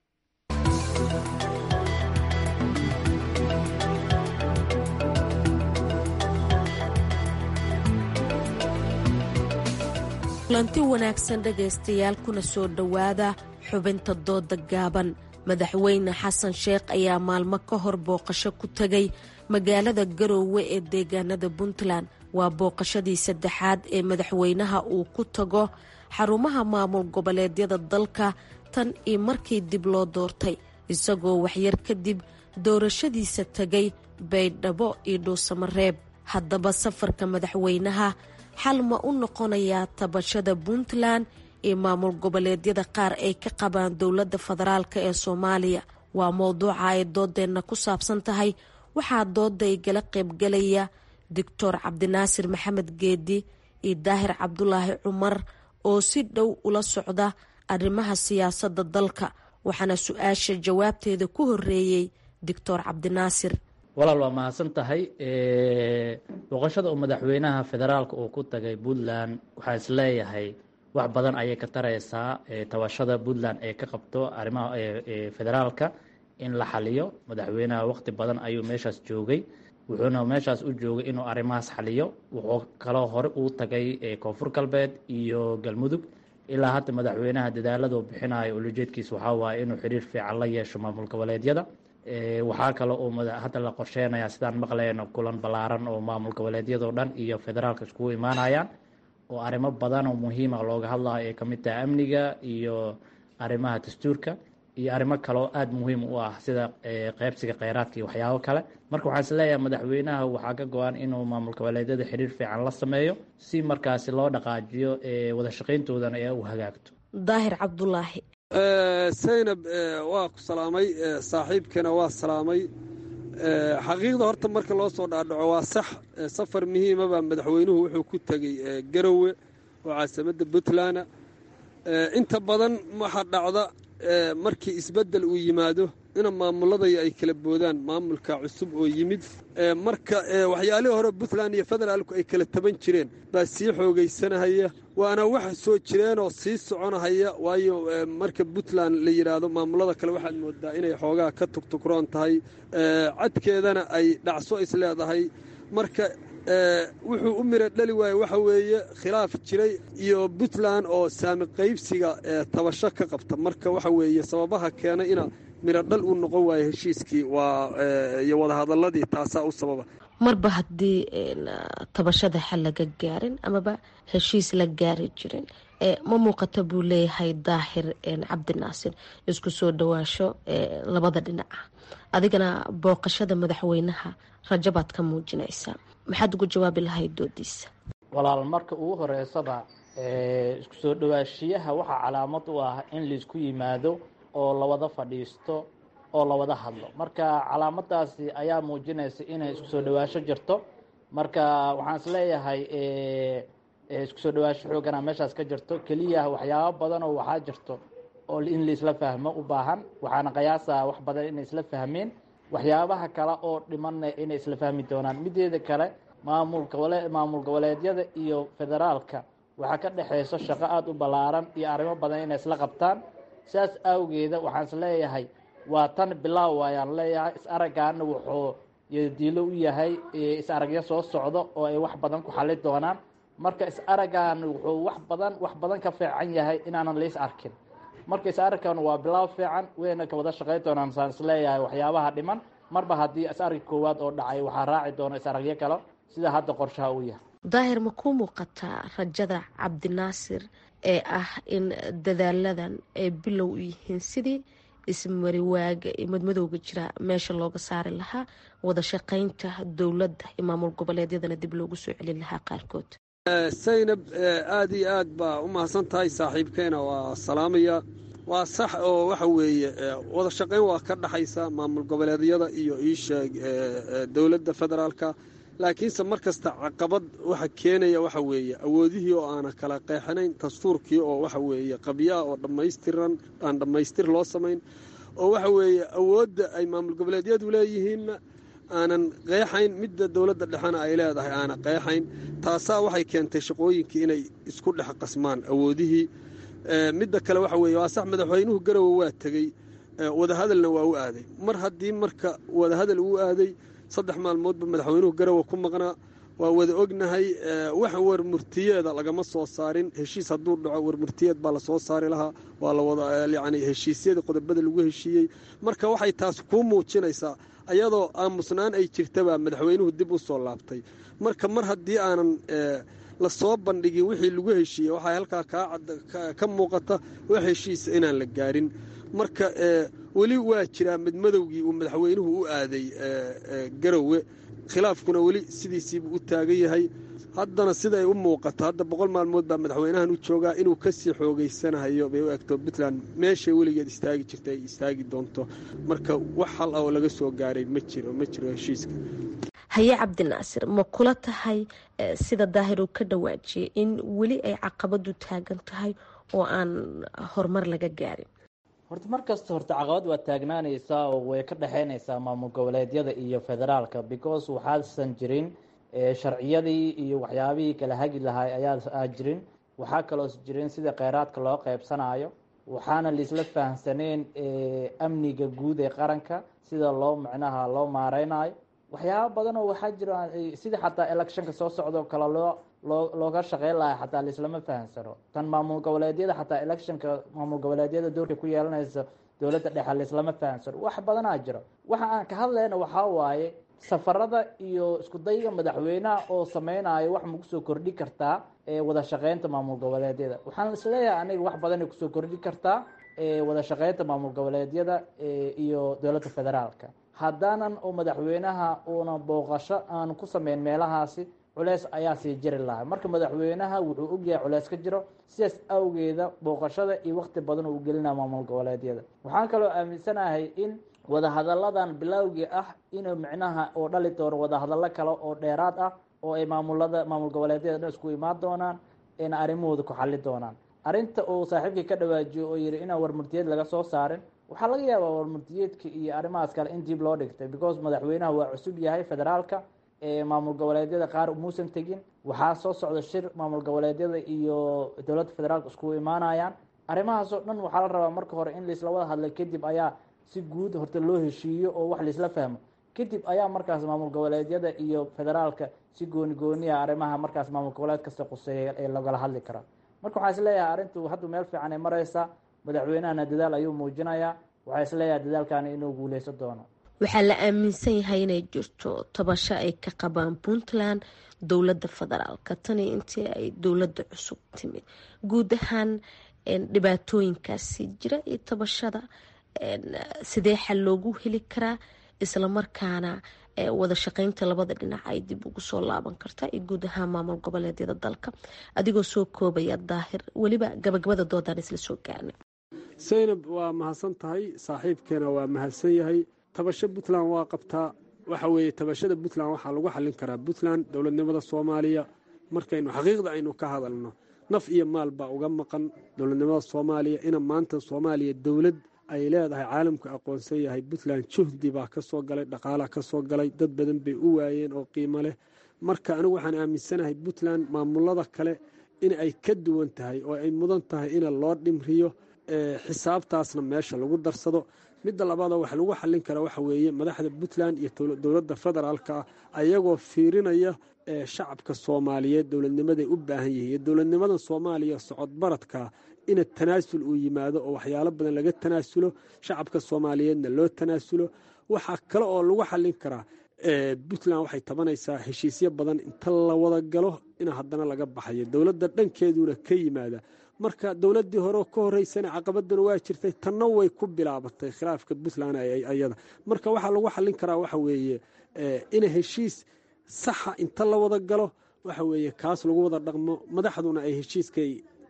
kulanti wanaagsan dhegaystayaal kuna soo dhowaada xubinta dooda gaaban madaxweyne xasan sheekh ayaa maalmo ka hor booqasho ku tegay magaalada garoowe ee deegaanada puntland waa booqashadii saddexaad ee madaxweynaha uu ku tago xarumaha maamul goboleedyada dalka tan iyo markii dib loo doortay isagoo waxyar kadib doorashadiisa tegay baydhabo iyo dhuusamareeb haddaba safarka madaxweynaha xal ma u noqonayaa tabashada puntland iyo maamul goboleedyada qaar ay ka qabaan dowladda federaalk ee soomaaliya waa mowduuca ay doodeenna ku saabsan tahay waxaa dooda igala qaybgalaya doctor cabdinaasir maxamed geedi iyo daahir cabdulaahi cumar oo si dhow ula socda arrimaha siyaasadda dalka waxaana su-aasha jawaabteeda ku horeeyey doctor cabdinaasir walaal waa mahadsan tahay booqashada uu madaxweynaha federaalka uu ku tagay puntland waxaa isleeyahay wax badan ayay ka taraysaa tabashada puntland ee ka qabto arrimaha federaalka in la xaliyo madaxweynaha waqti badan ayuu meeshaas joogay wuxuuna meeshaas u joogay inuu arrimahaas xaliyo wuxuu kaloo hore uu tagay koonfur galbeed iyo galmudug ilaa hadda madaxweynaha dadaaladuu bixinayo ulajeedkiis waxaa waaye inuu xiriir fiican la yeesho maamul goboleedyada waxaa kaloo uu hadda la qorsheynayaa sidaan maqlayno kulan ballaaran oo maamul goboleedyadoo dhan iyo federaalka iskugu imaanayaan oo arrimo badan oo muhiima looga hadlayo ay kamid tahay amniga iyo arrimaha dastuurka iyo arrimo kaloo aada muhiim u ah sida qeybsiga kheyraadka iyo waxyaabo kale marka waxaan isleeyahay madaxweynaha waxaa ka go-an inuu maamul goboleedyada xiriir fiican la sameeyo si markaasi loo dhaqaajiyo wada shaqayntoodana ee u hagaagto daahir cabdulaahi saynab waa ku salaamay saaxiibkana waa salaamay xaqiiqda horta marka loo soo dhaadhaco waa sax safar muhiimaba madaxweynuhu wuxuu ku tegey garowe oo caasimadda puntland inta badan waxaa dhacda markii isbeddel uu yimaado ina maamulladaya ay kala boodaan maamulka cusub oo yimid marka waxyaalihii hore puntland iyo federaalku ay kala taban jireen baa sii xoogaysanahaya waana wax soo jireenoo sii soconahaya waayo marka puntland la yidhaahdo maamullada kale waxaad moodaa inay xoogaa ka tugtugroon tahay cadkeedana ay dhacso is leedahay marka wuxuu u mira dhali waaye waxa weeye khilaaf jiray iyo puntland oo saami qaybsiga tabasho ka qabta marka waxa weeye sababaha keena ina miro dhal uu noqon waayo heshiiskii waa iyo wadahadaladii taasaa u sababa marba haddii tabashada xal laga gaarin amaba heshiis la gaari jirin ma muuqata buu leeyahay daahir cabdinaasir isku soo dhawaasho labada dhinaca adigana booqashada madaxweynaha rajabaad ka muujinaysaa maxaad ugu jawaabi lahayd doodiisa walaal marka ugu horeysaba isku soo dhawaashiyaha waxaa calaamad u ah in laisku yimaado oo lawada fadhiisto oo lawada hadlo marka calaamadaasi ayaa muujinaysa inay isku soo dhawaasho jirto marka waxaan isleeyahay isku soo dhawaasho xoogana meeshaas ka jirto keliya waxyaabo badan oo waxaa jirto oo in laisla fahmo u baahan waxaana qiyaasaa wax badan inay isla fahmeen waxyaabaha kale oo dhimanna inay isla fahmi doonaan mideeda kale maamulka maamul goboleedyada iyo federaalka waxaa ka dhexeyso shaqo aada u ballaaran iyo arrimo badan inay isla qabtaan sidaas awgeeda waxaan is leeyahay waa tan bilaaw ayaan leeyahay is araggaana wuxuu diilo u yahay is aragyo soo socdo oo ay wax badan ku xali doonaan marka is araggan wuxuu wax badan wax badan ka fiican yahay inaanan lais arkin marka is aragkan waa bilaaw fiican wayna ka wada shaqey doonaan saan is leeyahay waxyaabaha dhiman marba haddii is arag koowaad oo dhacay waxaa raaci doona is aragyo kale sida hadda qorshaha uu yahay daahir ma kuu muuqataa rajada cabdinaasir ee ah in dadaaladan ay bilow u yihiin sidii ismariwaaga iyo madmadowga jira meesha looga saari lahaa wada shaqaynta dowladda iyo maamul goboleedyadana dib loogu soo celin lahaa qaarkood saynab aada iyo aad baa u mahadsan tahay saaxiibkeena waa salaamaya waa sax oo waxa weeye wada shaqayn waa ka dhaxaysa maamul goboleedyada iyo iisheeg dowladda federaalka laakiinse mar kasta caqabad waxa keenaya waxa weeye awoodihii oo aana kala qeexanayn dastuurkii oo waxa weeye qabyaha oo dhammaystiran aan dhammaystir loo samayn oo waxa weeye awoodda ay maamul goboleedyadu leeyihiinna aanan qeexayn midda dowladda dhexena ay leedahay aana qeexayn taasaa waxay keentay shaqooyinkii inay isku dhex qasmaan awoodihii midda kale waxa weeye waa sax madaxweynuhu garowe waa tegey wadahadalna waa u aaday mar haddii marka wadahadal uu aaday saddex maalmoodba madaxweynuhu garowe ku maqnaa waa wada ognahay wax warmurtiyeeda lagama soo saarin heshiis hadduu dhaco warmurtiyeed baa lasoo saari lahaa waa lawada yani heshiisyada qodobada lagu heshiiyey marka waxay taas kuu muujinaysaa ayadoo aamusnaan ay jirtabaa madaxweynuhu dib u soo laabtay marka mar haddii aanan lasoo bandhigin wixii lagu heshiiyey waxaa halkaa ka muuqata wax heshiisa inaan la gaarin marka weli waa jiraa midmadowgii uu madaxweynuhu u aaday garowe khilaafkuna weli sidiisiibuu u taagan yahay haddana siday u muuqato hadda boqol maalmood baa madaxweynahan u joogaa inuu kasii xoogeysanahayo bay u egto puntland meeshay weligeed istaagi jirta ay istaagi doonto marka wax hal ah oo laga soo gaaray ma jiro ma jiro heshiiska haye cabdinaasir ma kula tahay sida daahir uu ka dhawaajiyay in weli ay caqabadu taagan tahay oo aan horumar laga gaarin horta mar kasta horta caqabad waa taagnaanaysaa oo way ka dhexeynaysaa maamul goboleedyada iyo federaalka because waxaasan jirin sharciyadii iyo waxyaabihii kala hagi lahay ayaa jirin waxaa kaloos jirin sida kheyraadka loo qeybsanayo waxaana laisla fahamsaneen amniga guud ee qaranka sida loo micnaha loo maareynayo waxyaaba badan oo waxaa jira sida xataa electionka soo socdo kale loo loo looga shaqeyn lahay xataa laislama fahamsano tan maamul goboleedyada xataa electionka maamul goboleedyada doorka ku yeelanaysa dowladda dhexe laislama fahamsano wax badanaa jiro waxa aan ka hadlayna waxaa waaye safarada iyo isku dayga madaxweynaha oo sameynayo wax maku soo kordhi kartaa wada shaqeynta maamul goboleedyada waxaan isleeyahay aniga wax badanay kusoo kordhi kartaa wada shaqeynta maamul goboleedyada iyo dowladda federaalka haddaanan oo madaxweynaha uuna booqasho aan ku sameyn meelahaasi culeys ayaa sii jiri lahaa marka madaxweynaha wuxuu ogyahay culeys ka jiro sidaas awgeeda booqashada iyo waqti badan uu gelinaa maamul goboleedyada waxaan kaloo aaminsanahay in wadahadalladan bilowgii ah inuu micnaha oo dhali doono wadahadallo kale oo dheeraad ah oo ay maamulada maamul goboleedyada dhan isku imaan doonaan ayna arrimahooda ku xali doonaan arrinta uu saaxiibkii ka dhawaajiyo oo yidhi inaan warmurtiyeed laga soo saarin waxaa laga yaabaa warmurtiyeedka iyo arrimahaas kale in dib loo dhigtay because madaxweynaha waa cusub yahay federaalka maamul goboleedyada qaar muusan tegin waxaa soo socda shir maamul goboleedyada iyo dowladda federaalka iskugu imaanayaan arrimahaasoo dhan waxaa la rabaa marka hore in laisla wada hadlay kadib ayaa si guud horta loo heshiiyo oo wax laisla fahmo kadib ayaa markaas maamul goboleedyada iyo federaalka si gooni gooniya arrimaha markaas maamul goboleed kasta quseeya ee lagala hadli karaa marka waxaa isleeyahay arrintu haddu meel fiican ay mareysaa madaxweynahana dadaal ayuu muujinayaa waxaa isleeyahay dadaalkani inuu guuleysan doono waxaa la aaminsan yahay inay jirto tabasho ay ka qabaan puntland dowladda federaalka tani intii ay dowladda cusub timid guud ahaan dhibaatooyinkaasi jira iyo tabashada sidee xal loogu heli karaa islamarkaana wada shaqeynta labada dhinac ay dib ugu soo laaban kartaa iyo guud ahaan maamul goboleedyada dalka adigoo soo koobaya daahir weliba gabagabada doodaan isla soo gaarnay saynab waa mahadsan tahay saaxiibkeena waa mahadsan yahay tabasho puntland waa qabtaa waxa weeye tabashada puntland waxaa lagu xallin karaa puntland dowladnimada soomaaliya markaynu xaqiiqda aynu ka hadalno naf iyo maal baa uga maqan dowladnimada soomaaliya ina maanta soomaaliya dowlad ay leedahay caalamku aqoonsan yahay puntland juhdi baa ka soo galay dhaqaalaa ka soo galay dad badan bay u waayeen oo qiimo leh marka anigu waxaan aaminsanahay puntland maamulada kale in ay ka duwan tahay oo ay mudan tahay in loo dhimriyo xisaabtaasna meesha lagu darsado midda labaadoo wax lagu xallin kara waxa weeye madaxda puntland iyo dowladda federaalka ah ayagoo fiirinaya shacabka soomaaliyeed dowladnimaday u baahan yihiin iyo dowladnimada soomaaliya socod baradka ina tanaasul uu yimaado oo waxyaalo badan laga tanaasulo shacabka soomaaliyeedna loo tanaasulo waxaa kale oo lagu xallin karaa puntland waxay tabanaysaa heshiisyo badan inta la wada galo in haddana laga baxayo dowladda dhankeeduna ka yimaada marka dowladdii hore ka horeysana caqabaduna waa jirtay tanna way ku bilaabatay khilaafka puntland ayada marka waxaa lagu xallin karaa waxa weeye ina heshiis saxa inta la wada galo waxa weeye kaas lagu wada dhaqmo madaxduna ay heshiiska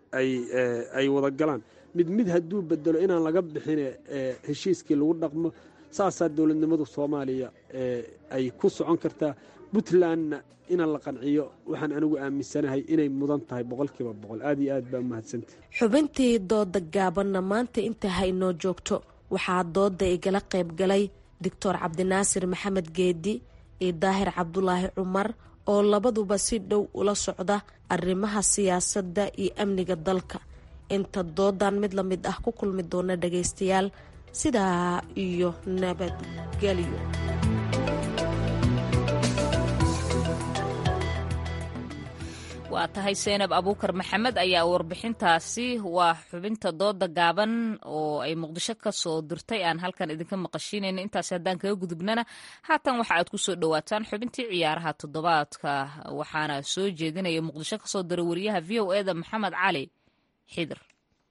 ay wada galaan mid mid hadduu bedelo inaan laga bixin heshiiskii lagu dhaqmo saasaa dowladnimadu soomaaliya ay ku socon kartaa puntlandna inaan la qanciyo waxaan anigu aaminsanahay inay mudan tahay boqolkiiba boqol aad iyo aad baa umahadsantah xubintii dooda gaabanna maanta inta haynoo joogto waxaa dooda igala qayb galay doctor cabdinaasir maxamed geedi iyo daahir cabdulaahi cumar oo labaduba si dhow ula socda arrimaha siyaasadda iyo amniga dalka inta doodan mid la mid ah ku kulmi doona dhagaystayaal sidaa iyo nabadgelyo waa tahay seynab abuukar maxamed ayaa warbixintaasi waa xubinta dooda gaaban oo ay muqdisho ka soo dirtay aan halkan idinka maqashiinayna intaasi haddaan kaga gudubnana haatan waxa aad ku soo dhowaataan xubintii ciyaaraha toddobaadka waxaana soo jeedinaya muqdisho kasoo diray wariyaha v o eda maxamed cali xidir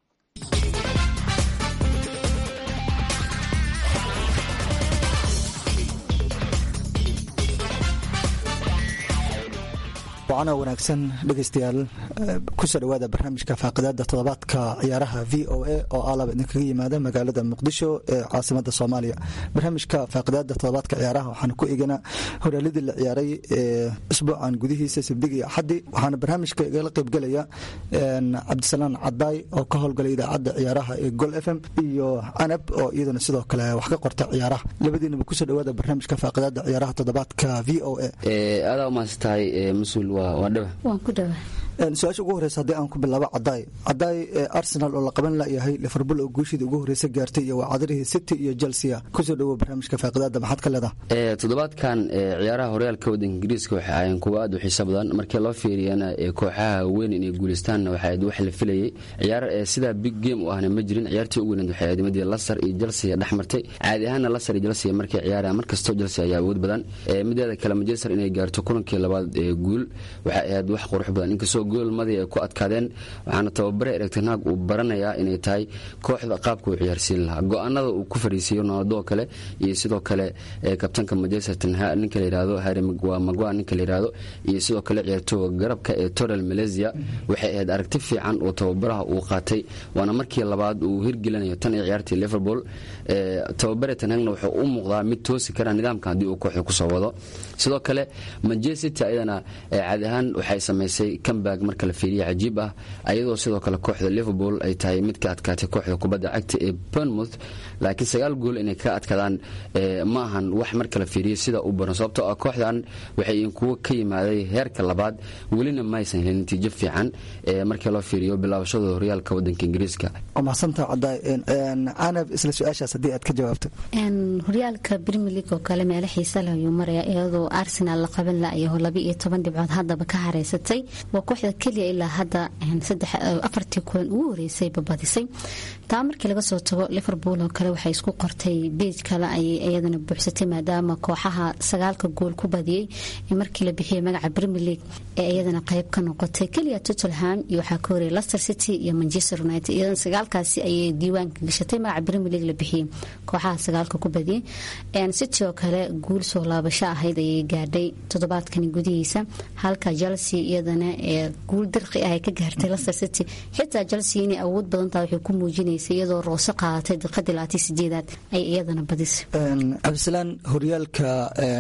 wacana wanaagsan dhegeystayaal kusoo dhawaada barnaamijka faaqidaada toddobaadka ciyaaraha v o a oo aalaba idinkaga yimaada magaalada muqdisho ee caasimada soomaaliya barnaamijka faaqidaada toddobaadka ciyaaraha waxaana ku eeganaa horaaladii la ciyaaray isbuucan gudihiisa sabdigi axadi waxaana barnaamijka igala qaybgelaya cabdisalaan cadaay oo ka howlgalay idaacadda ciyaaraha ee gol f m iyo canab oo iyadana sidoo kale wax ka qorta ciyaaraha labadiinaba kusoo dhawaada barnaamijka faaqidaada ciyaaraha toddobaadka v o a aadaa umahadsantahay mas-uul waa dhaba waan ku dhawa su-aasha ugu horeysa haddii aan ku bilaabo cadaay cadaay arsenal oo la qaban layahay liverpool oo guushiida ugu horeysa gaartay iyo wacadarihi city iyo chelsea kusoo dhawo barnaamijka faaqidaada maxaad ka leedaha toddobaadkan ciyaaraha horyaalka waddanka ingiriiska waxay ahaayeen kuwa aad u xiiso badan markii loo fiiriyana kooxaha weyn inay guuleystaanna waxay ahayd wax la filayay ciyaar sidaa big game u ahna ma jirin ciyaartii ugu weyneed waxay ahayd midii lasar iyo chelsea dhex martay caadi ahaanna lasar iyo chelsea markay ciyaarayaan markastoo chelsea ayaa awood badan mideeda kale manchester inay gaarto kulankii labaad ee guul waxay ahayd wax qurux badan inkastoo goolmadii ay ku adkaadeen waxaana tababare erigtanaag uu baranayaa inay tahay kooxda qaabka uu ciyaarsiin lahaa go-aanada uu ku fariisiiyo ronaldo kale iyo sidoo kale kabtanka manchester ninka layihahdo harry magua ninka layihahdo iyo sidoo kale ciyaartooga garabka ee torel malaysia waxay ahayd aragti fiican oo tababaraha uu qaatay waana markii labaad uu hirgelinayo tan iyo ciyaartii liverpool tababare tanhagna wuxuu u muuqdaa mid toosi kara nidaamka haddii uu kooxda kusoo wado sidoo kale manchester city ayadana caadi ahaan waxay samaysay comeback comeback marka la fiiriya cajiib ah ayadoo sidoo kale kooxda liverpool ay tahay mid ka adkaatay kooxda kubadda cagta ee bournemouth laakiin sagaal gool inay ka adkaadaan ma ahan wax marka la fiiriyo sida u baran sababtoo ah kooxdan waxay kuwo ka yimaaday heerka labaad welina maysan helin natiijo fiican markii loo fiiriyo bilaabashada horyaalka wadanka ingiriiska mahadsanta cadaay canab isla su-aashaas haddii aad ka jawaabto horyaalka premier league oo kale meelo xiisa leh ayuu maraya iyadoo arsenal la qaban laayaho laba iyo toban dhibcood haddaba ka hareysatay waa kooxda keliya ilaa hadda afartii kulan ugu horeysay babadisay taa markii laga soo tago liverpool oo kale waxay isku qortay beej kale ayay iyadana buuxsatay maadaama kooxaha sagaalka gool ku badiyey markii la bixiyay magaca premier league ee iyadana qayb ka noqotay keliya tottenham iyo waxaa ka horeyay leicester city iyo manchester united iyadana sagaalkaasi ayay diiwaanka gashatay magaca premier league la bixiyey kooxaha sagaalka ku badiyey city oo kale guul soo laabasho ahayd ayay gaadhay toddobaadkani gudihiisa halka chelsea iyadana ee guul dirqi ah ay ka gaartay leicester city xitaa chelsea inay awood badantaa waxay ku muujinaysay iyadoo roose qaadatay daqiiqadii labaatan sideedaad ay iyadana badisay cabdisalaan horyaalka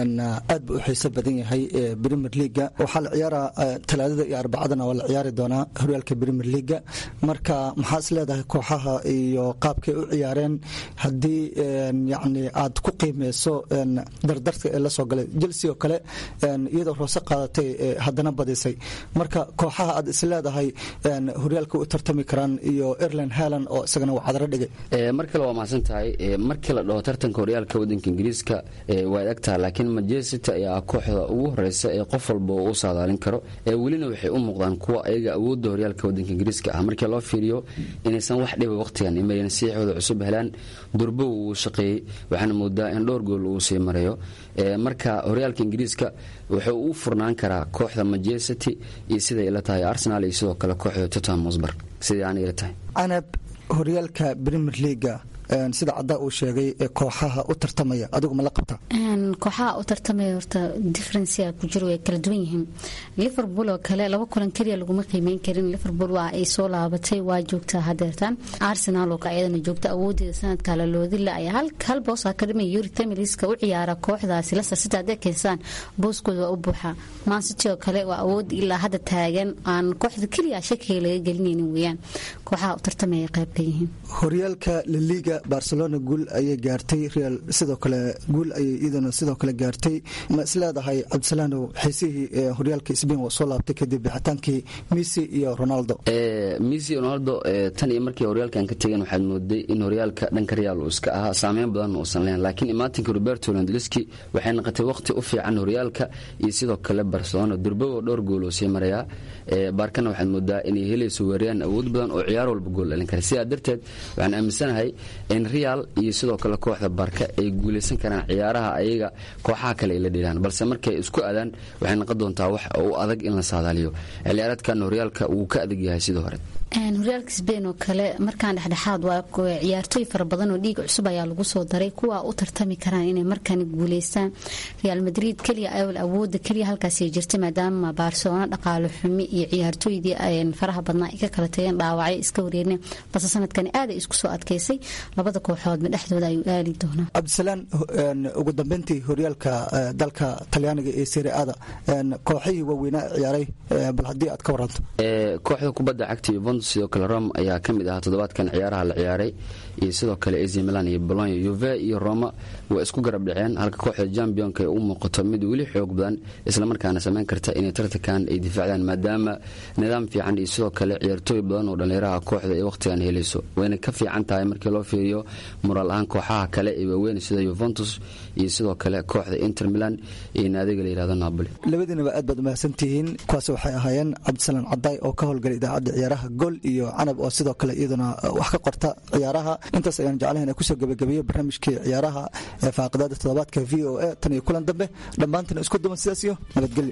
aad buu u xiiso badan yahay ee premier leaga waxaa la ciyaaraa talaadada iyo arbacadana waa la ciyaari doonaa horyaalka premier leaga marka maxaa is leedahay kooxaha iyo qaabkay u ciyaareen haddii yani aad ku qiimeyso dardarka ee lasoo galay chelsea oo kale iyadoo roose qaadatay haddana badisay marka kooxaha aad is leedahay horyaalka u tartami karaan iyo erland haland oo isagana waa cadaro dhigay mar kale waa mahadsan tahay markii la dhaho tartanka horyaalka wadanka ingiriiska waa adagtaha laakiin manchester ayaa kooxda ugu horeysa ee qof walba u saadaalin karo welina waxay u muuqdaan kuwa ayaga awoodda horyaalka wadanka ingiriiska ah markii loo fiiriyo inaysan wax dhiba waqtigan imayn siixooda cusub helaan durbo uu shaqeeyey waxaana moodaa in dhowr gool uu sii marayo marka horyaalka ingiriiska wuxuu u furnaan karaa kooxda manchester iyo siday ila tahay arsenal iyo sidoo kale kooxda tottenham hotspur siday aan ila tahay canab horyaalka premier leaga sida caddaa uu sheegay kooxaha u tartamaya adigu ma la qabta kooxaha u tartamaya horta differencia ku jiro way kala duwan yihiin liverpool oo kale laba kulan keliya laguma qiimeyn karin liverpool waa ay soo laabatay waa joogtaa hadeertaan arsenal oo ayadana joogta awoodeeda sanadka laloodila ayaa hal boosa ka dhimay yuri tamiliska u ciyaara kooxdaasi leicester city hadday keensaan booskooda waa u buuxa man city oo kale waa awood ilaa hadda taagan aan kooxda keliya shakiga laga gelinaynin weeyaan kooxaha u tartamaya qayb ka yihiin horyaalka laliga barcelona guul ayay gaartay real sidoo kale guul ayay iyaduna sidoo kale gaartay ma isleedahay cabdisalaanow xiisihii horyaalka sbain waa soo laabtay kadib bixitaankii messi iyo ronaldo messi iyo ronaldo tan iyo markii horyaalkan ka tegeen waxaad mooday in horyaalka dhanka real uu iska ahaa saameyn badan uusan leyn laakiin imaatinka roberto londliski waxay noqotay waqti u fiican horyaalka iyo sidoo kale barcelona durbogo dhowr gool oo sii marayaa baarkana waxaad moodaa inay helayso weerayaan awood badan oo ciyaar walba gool dhalin kara sidaa darteed waxaan aaminsanahay in real iyo sidoo kale kooxda barka ay guulaysan karaan ciyaaraha ayaga kooxaha kale ay la dhilaan balse markay isku adaan waxay noqon doontaa wax u adag in la saadaaliyo xilciyaareedkan horyaalka wuu ka adag yahay sidoo hore horyaalka sbain oo kale markaan dhexdhexaad waa ciyaartooy fara badan oo dhiig cusub ayaa lagu soo daray kuwa u tartami karaan inay markaan guuleystaan real madrid keliya awooda keliya halkaasay jirtay maadaama barcelona dhaqaale xumi iyo ciyaartooydii faraha badnaa ay ka kala tageen dhaawacyo iska wareereen balse sanadkani aada isku soo adkeysay labada kooxoodba dhexdooda ayuu aali doonaa cabdisalaan ugu dambeyntii horyaalka dalka talyaaniga ee seriada kooxihii waaweynaa ciyaaray bal haddii aad ka waranto kooxda kubadda cagta yuventus sidoo kale rome ayaa ka mid ahaa toddobaadkan ciyaaraha la ciyaaray iyo sidoo kale ac milan iyo bolonya yuve iyo roma waa isku garab dhaceen halka kooxda jambionka ay u muuqato mid weli xoog badan islamarkaana samayn karta inay tartankan ay difaacdaan maadaama nidaam fiican iyo sidoo kale ciyaartooy badan oo dhallinyaraha kooxda ay wakhtigan helayso wayna ka fiican tahay markii loo fiiriyo moraal ahaan kooxaha kale ee waaweyn sida yuventus iyo sidoo kale kooxda inter milan iyo naadiga la yihahdo napoli labadiinaba aad baad umahadsantihiin kuwaas waxay ahaayeen cabdisalaan cadaay oo ka howlgalay idaacadda ciyaaraha gol iyo canab oo sidoo kale iyaduna wax ka qorta ciyaaraha intaas ayaan jeclahan kusoo gebagabeeye barnaamijkii ciyaaraha ee faaqidaada toddobaadka v o a tan iyo kulan dambe dhammaantana isku duman sidaas iyo nabadgelyo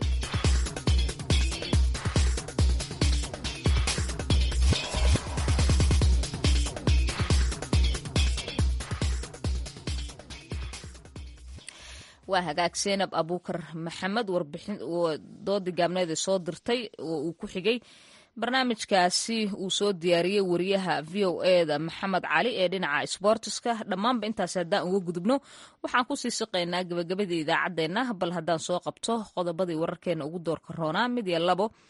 waa hagaag seenab abuukar maxamed warbixin doodii gaabneeda soo dirtay oo uu ku xigay barnaamijkaasi uu soo diyaariyey wariyaha v o eda maxamed cali ee dhinaca sboortiska dhammaanba intaas haddaan uga gudubno waxaan kusii siqaynaa gabagabada idaacaddeenna bal haddaan soo qabto qodobadii wararkeena ugu doorka roonaa mid iyo labo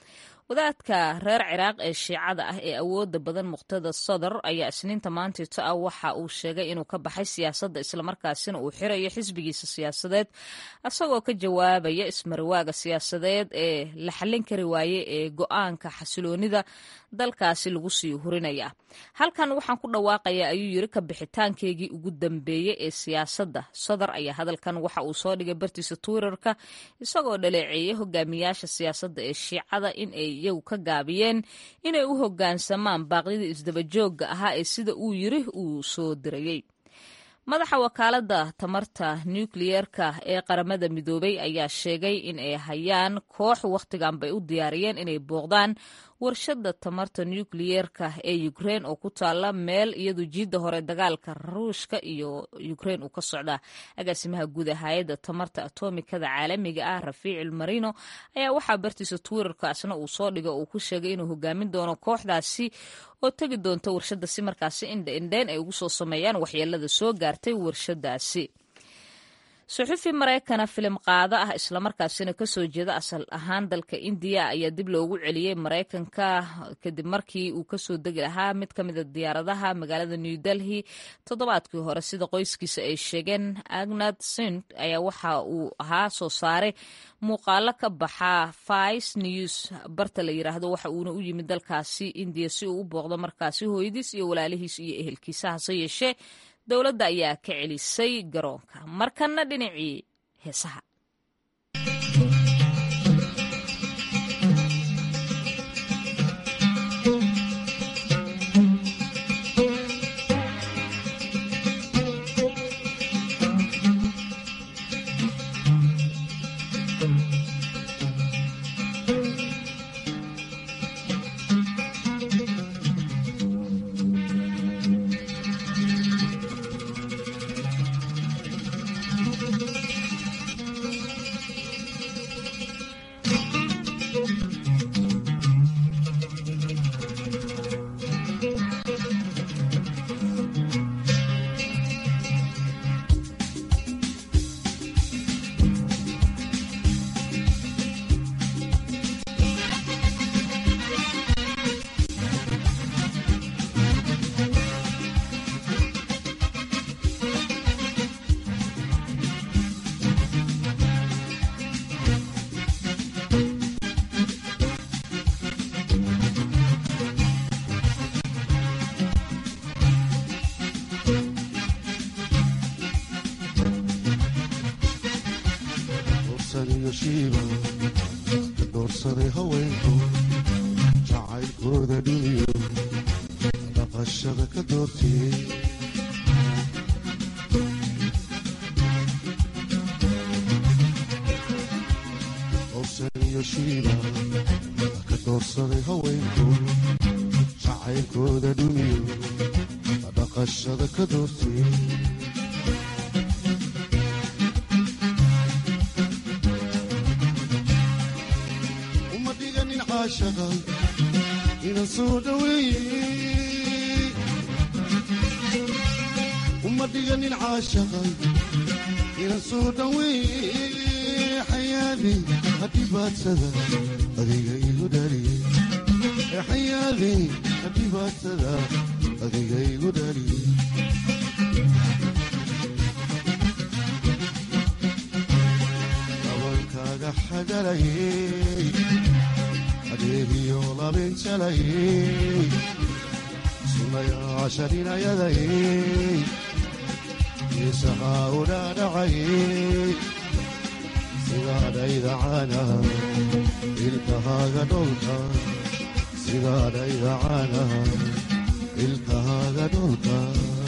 wadaadka reer ciraaq ee shiicada ah ee awooda badan muqtada sadar ayaa isniinta maantito ah waxa uu sheegay inuu ka baxay siyaasadda islamarkaasina uu xirayo xisbigiisa siyaasadeed isagoo ka jawaabaya ismariwaaga siyaasadeed ee la xallin kari waaye ee go-aanka xasiloonida dalkaasi lagu sii hurinaya halkan waxaan ku dhawaaqayaa ayuu yiri ka bixitaankeygii ugu dambeeyey ee siyaasadda sadar ayaa hadalkan waxa uu soo dhigay bartiisa twitterka isagoo dhaleeceeyay hogaamiyaasha siyaasadda ee shiicada in ay iyagu ka gaabiyeen inay u hoggaansamaan baaqyadii isdabajooga ahaa ee sida uu yiri uu soo dirayey madaxa wakaaladda tamarta nukliyeerka ee qaramada midoobay ayaa sheegay in ay hayaan koox wakhtigan bay u diyaariyeen inay booqdaan warshadda tamarta nukliyeerka ee ukrein oo ku taala meel iyadu jiidda hore dagaalka ruushka iyo ukrein uu ka socda agaasimaha guud ee hay-adda tamarta atomikada caalamiga ah rafiicil marino ayaa waxaa bartiisa twitterkaasna uu soo dhigay oo uu ku sheegay inuu hogaamin doono kooxdaasi oo tegi doonta warshadda si markaasi indha indheyn ay ugu soo sameeyaan waxyeelada soo gaartay warshadaasi suxufi maraykana filim qaado ah islamarkaasina kasoo jeeda asal ahaan dalka indiya ayaa dib loogu celiyey maraykanka kadib markii uu kasoo degi lahaa mid ka mida diyaaradaha magaalada new delhi toddobaadkii hore sida qoyskiisa ay sheegeen agnad sint ayaa waxa uu ahaa soo saare muuqaalo ka baxa vice news barta la yiraahdo waxa uuna u yimid dalkaasi indiya si uu u booqdo markaasi hooyadiis iyo walaalihiis iyo ehelkiisa hase yeeshee dowladda ayaa ka celisay garoonka markanna dhinacii heesaha doorsaday haweenku jacaylkooda dhiniyo dhaqashada ka doortiyey howsan iyo shiiba ka doorsaday haweenku jacaylkooda dhiniyo dhaqashada ka doortiyey inan soo dhaweeyey uma dhiganin caashaqay inan soo dhaweeyey xayaadey hadhibaadsada adiga igu dhaliyey xayaadey hadhibaadsada adiga igu dhaliyey dabankaaga xagalayey adeegiyo labinjalayey sunayaasha dhinayadayey geesahaa u dhaadhacayey sidaadhaydacana ilkahaaga dholka sidaadhaydacana ilkahaaga dholka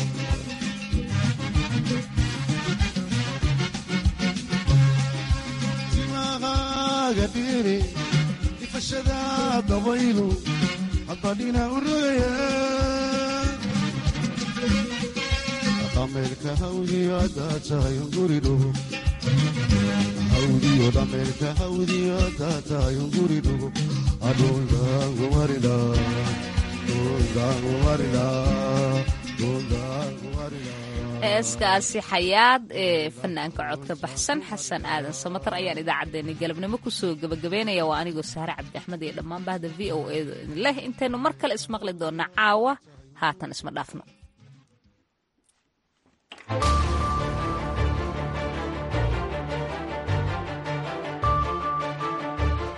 timahaaga dhiri ifashada dabaylu hadbadhina u rogaya dhameerka hawdiyo haddaad tahay unguri dhugo hawdiyo dhameerka hawdiyo haddaad tahay unguri dhugo adhuldaangumarida dhuldaangumarida dhuldaangumarida heeskaasi xayaad ee fanaanka codka baxsan xasan aadan samatar ayaan idaacaddeenna galabnimo kusoo gebagabeynaya waa anigoo sahre cabdi axmed iyo dhammaan bahda v o e leh intaynu mar kale ismaqli doona caawa haatan isma dhaafno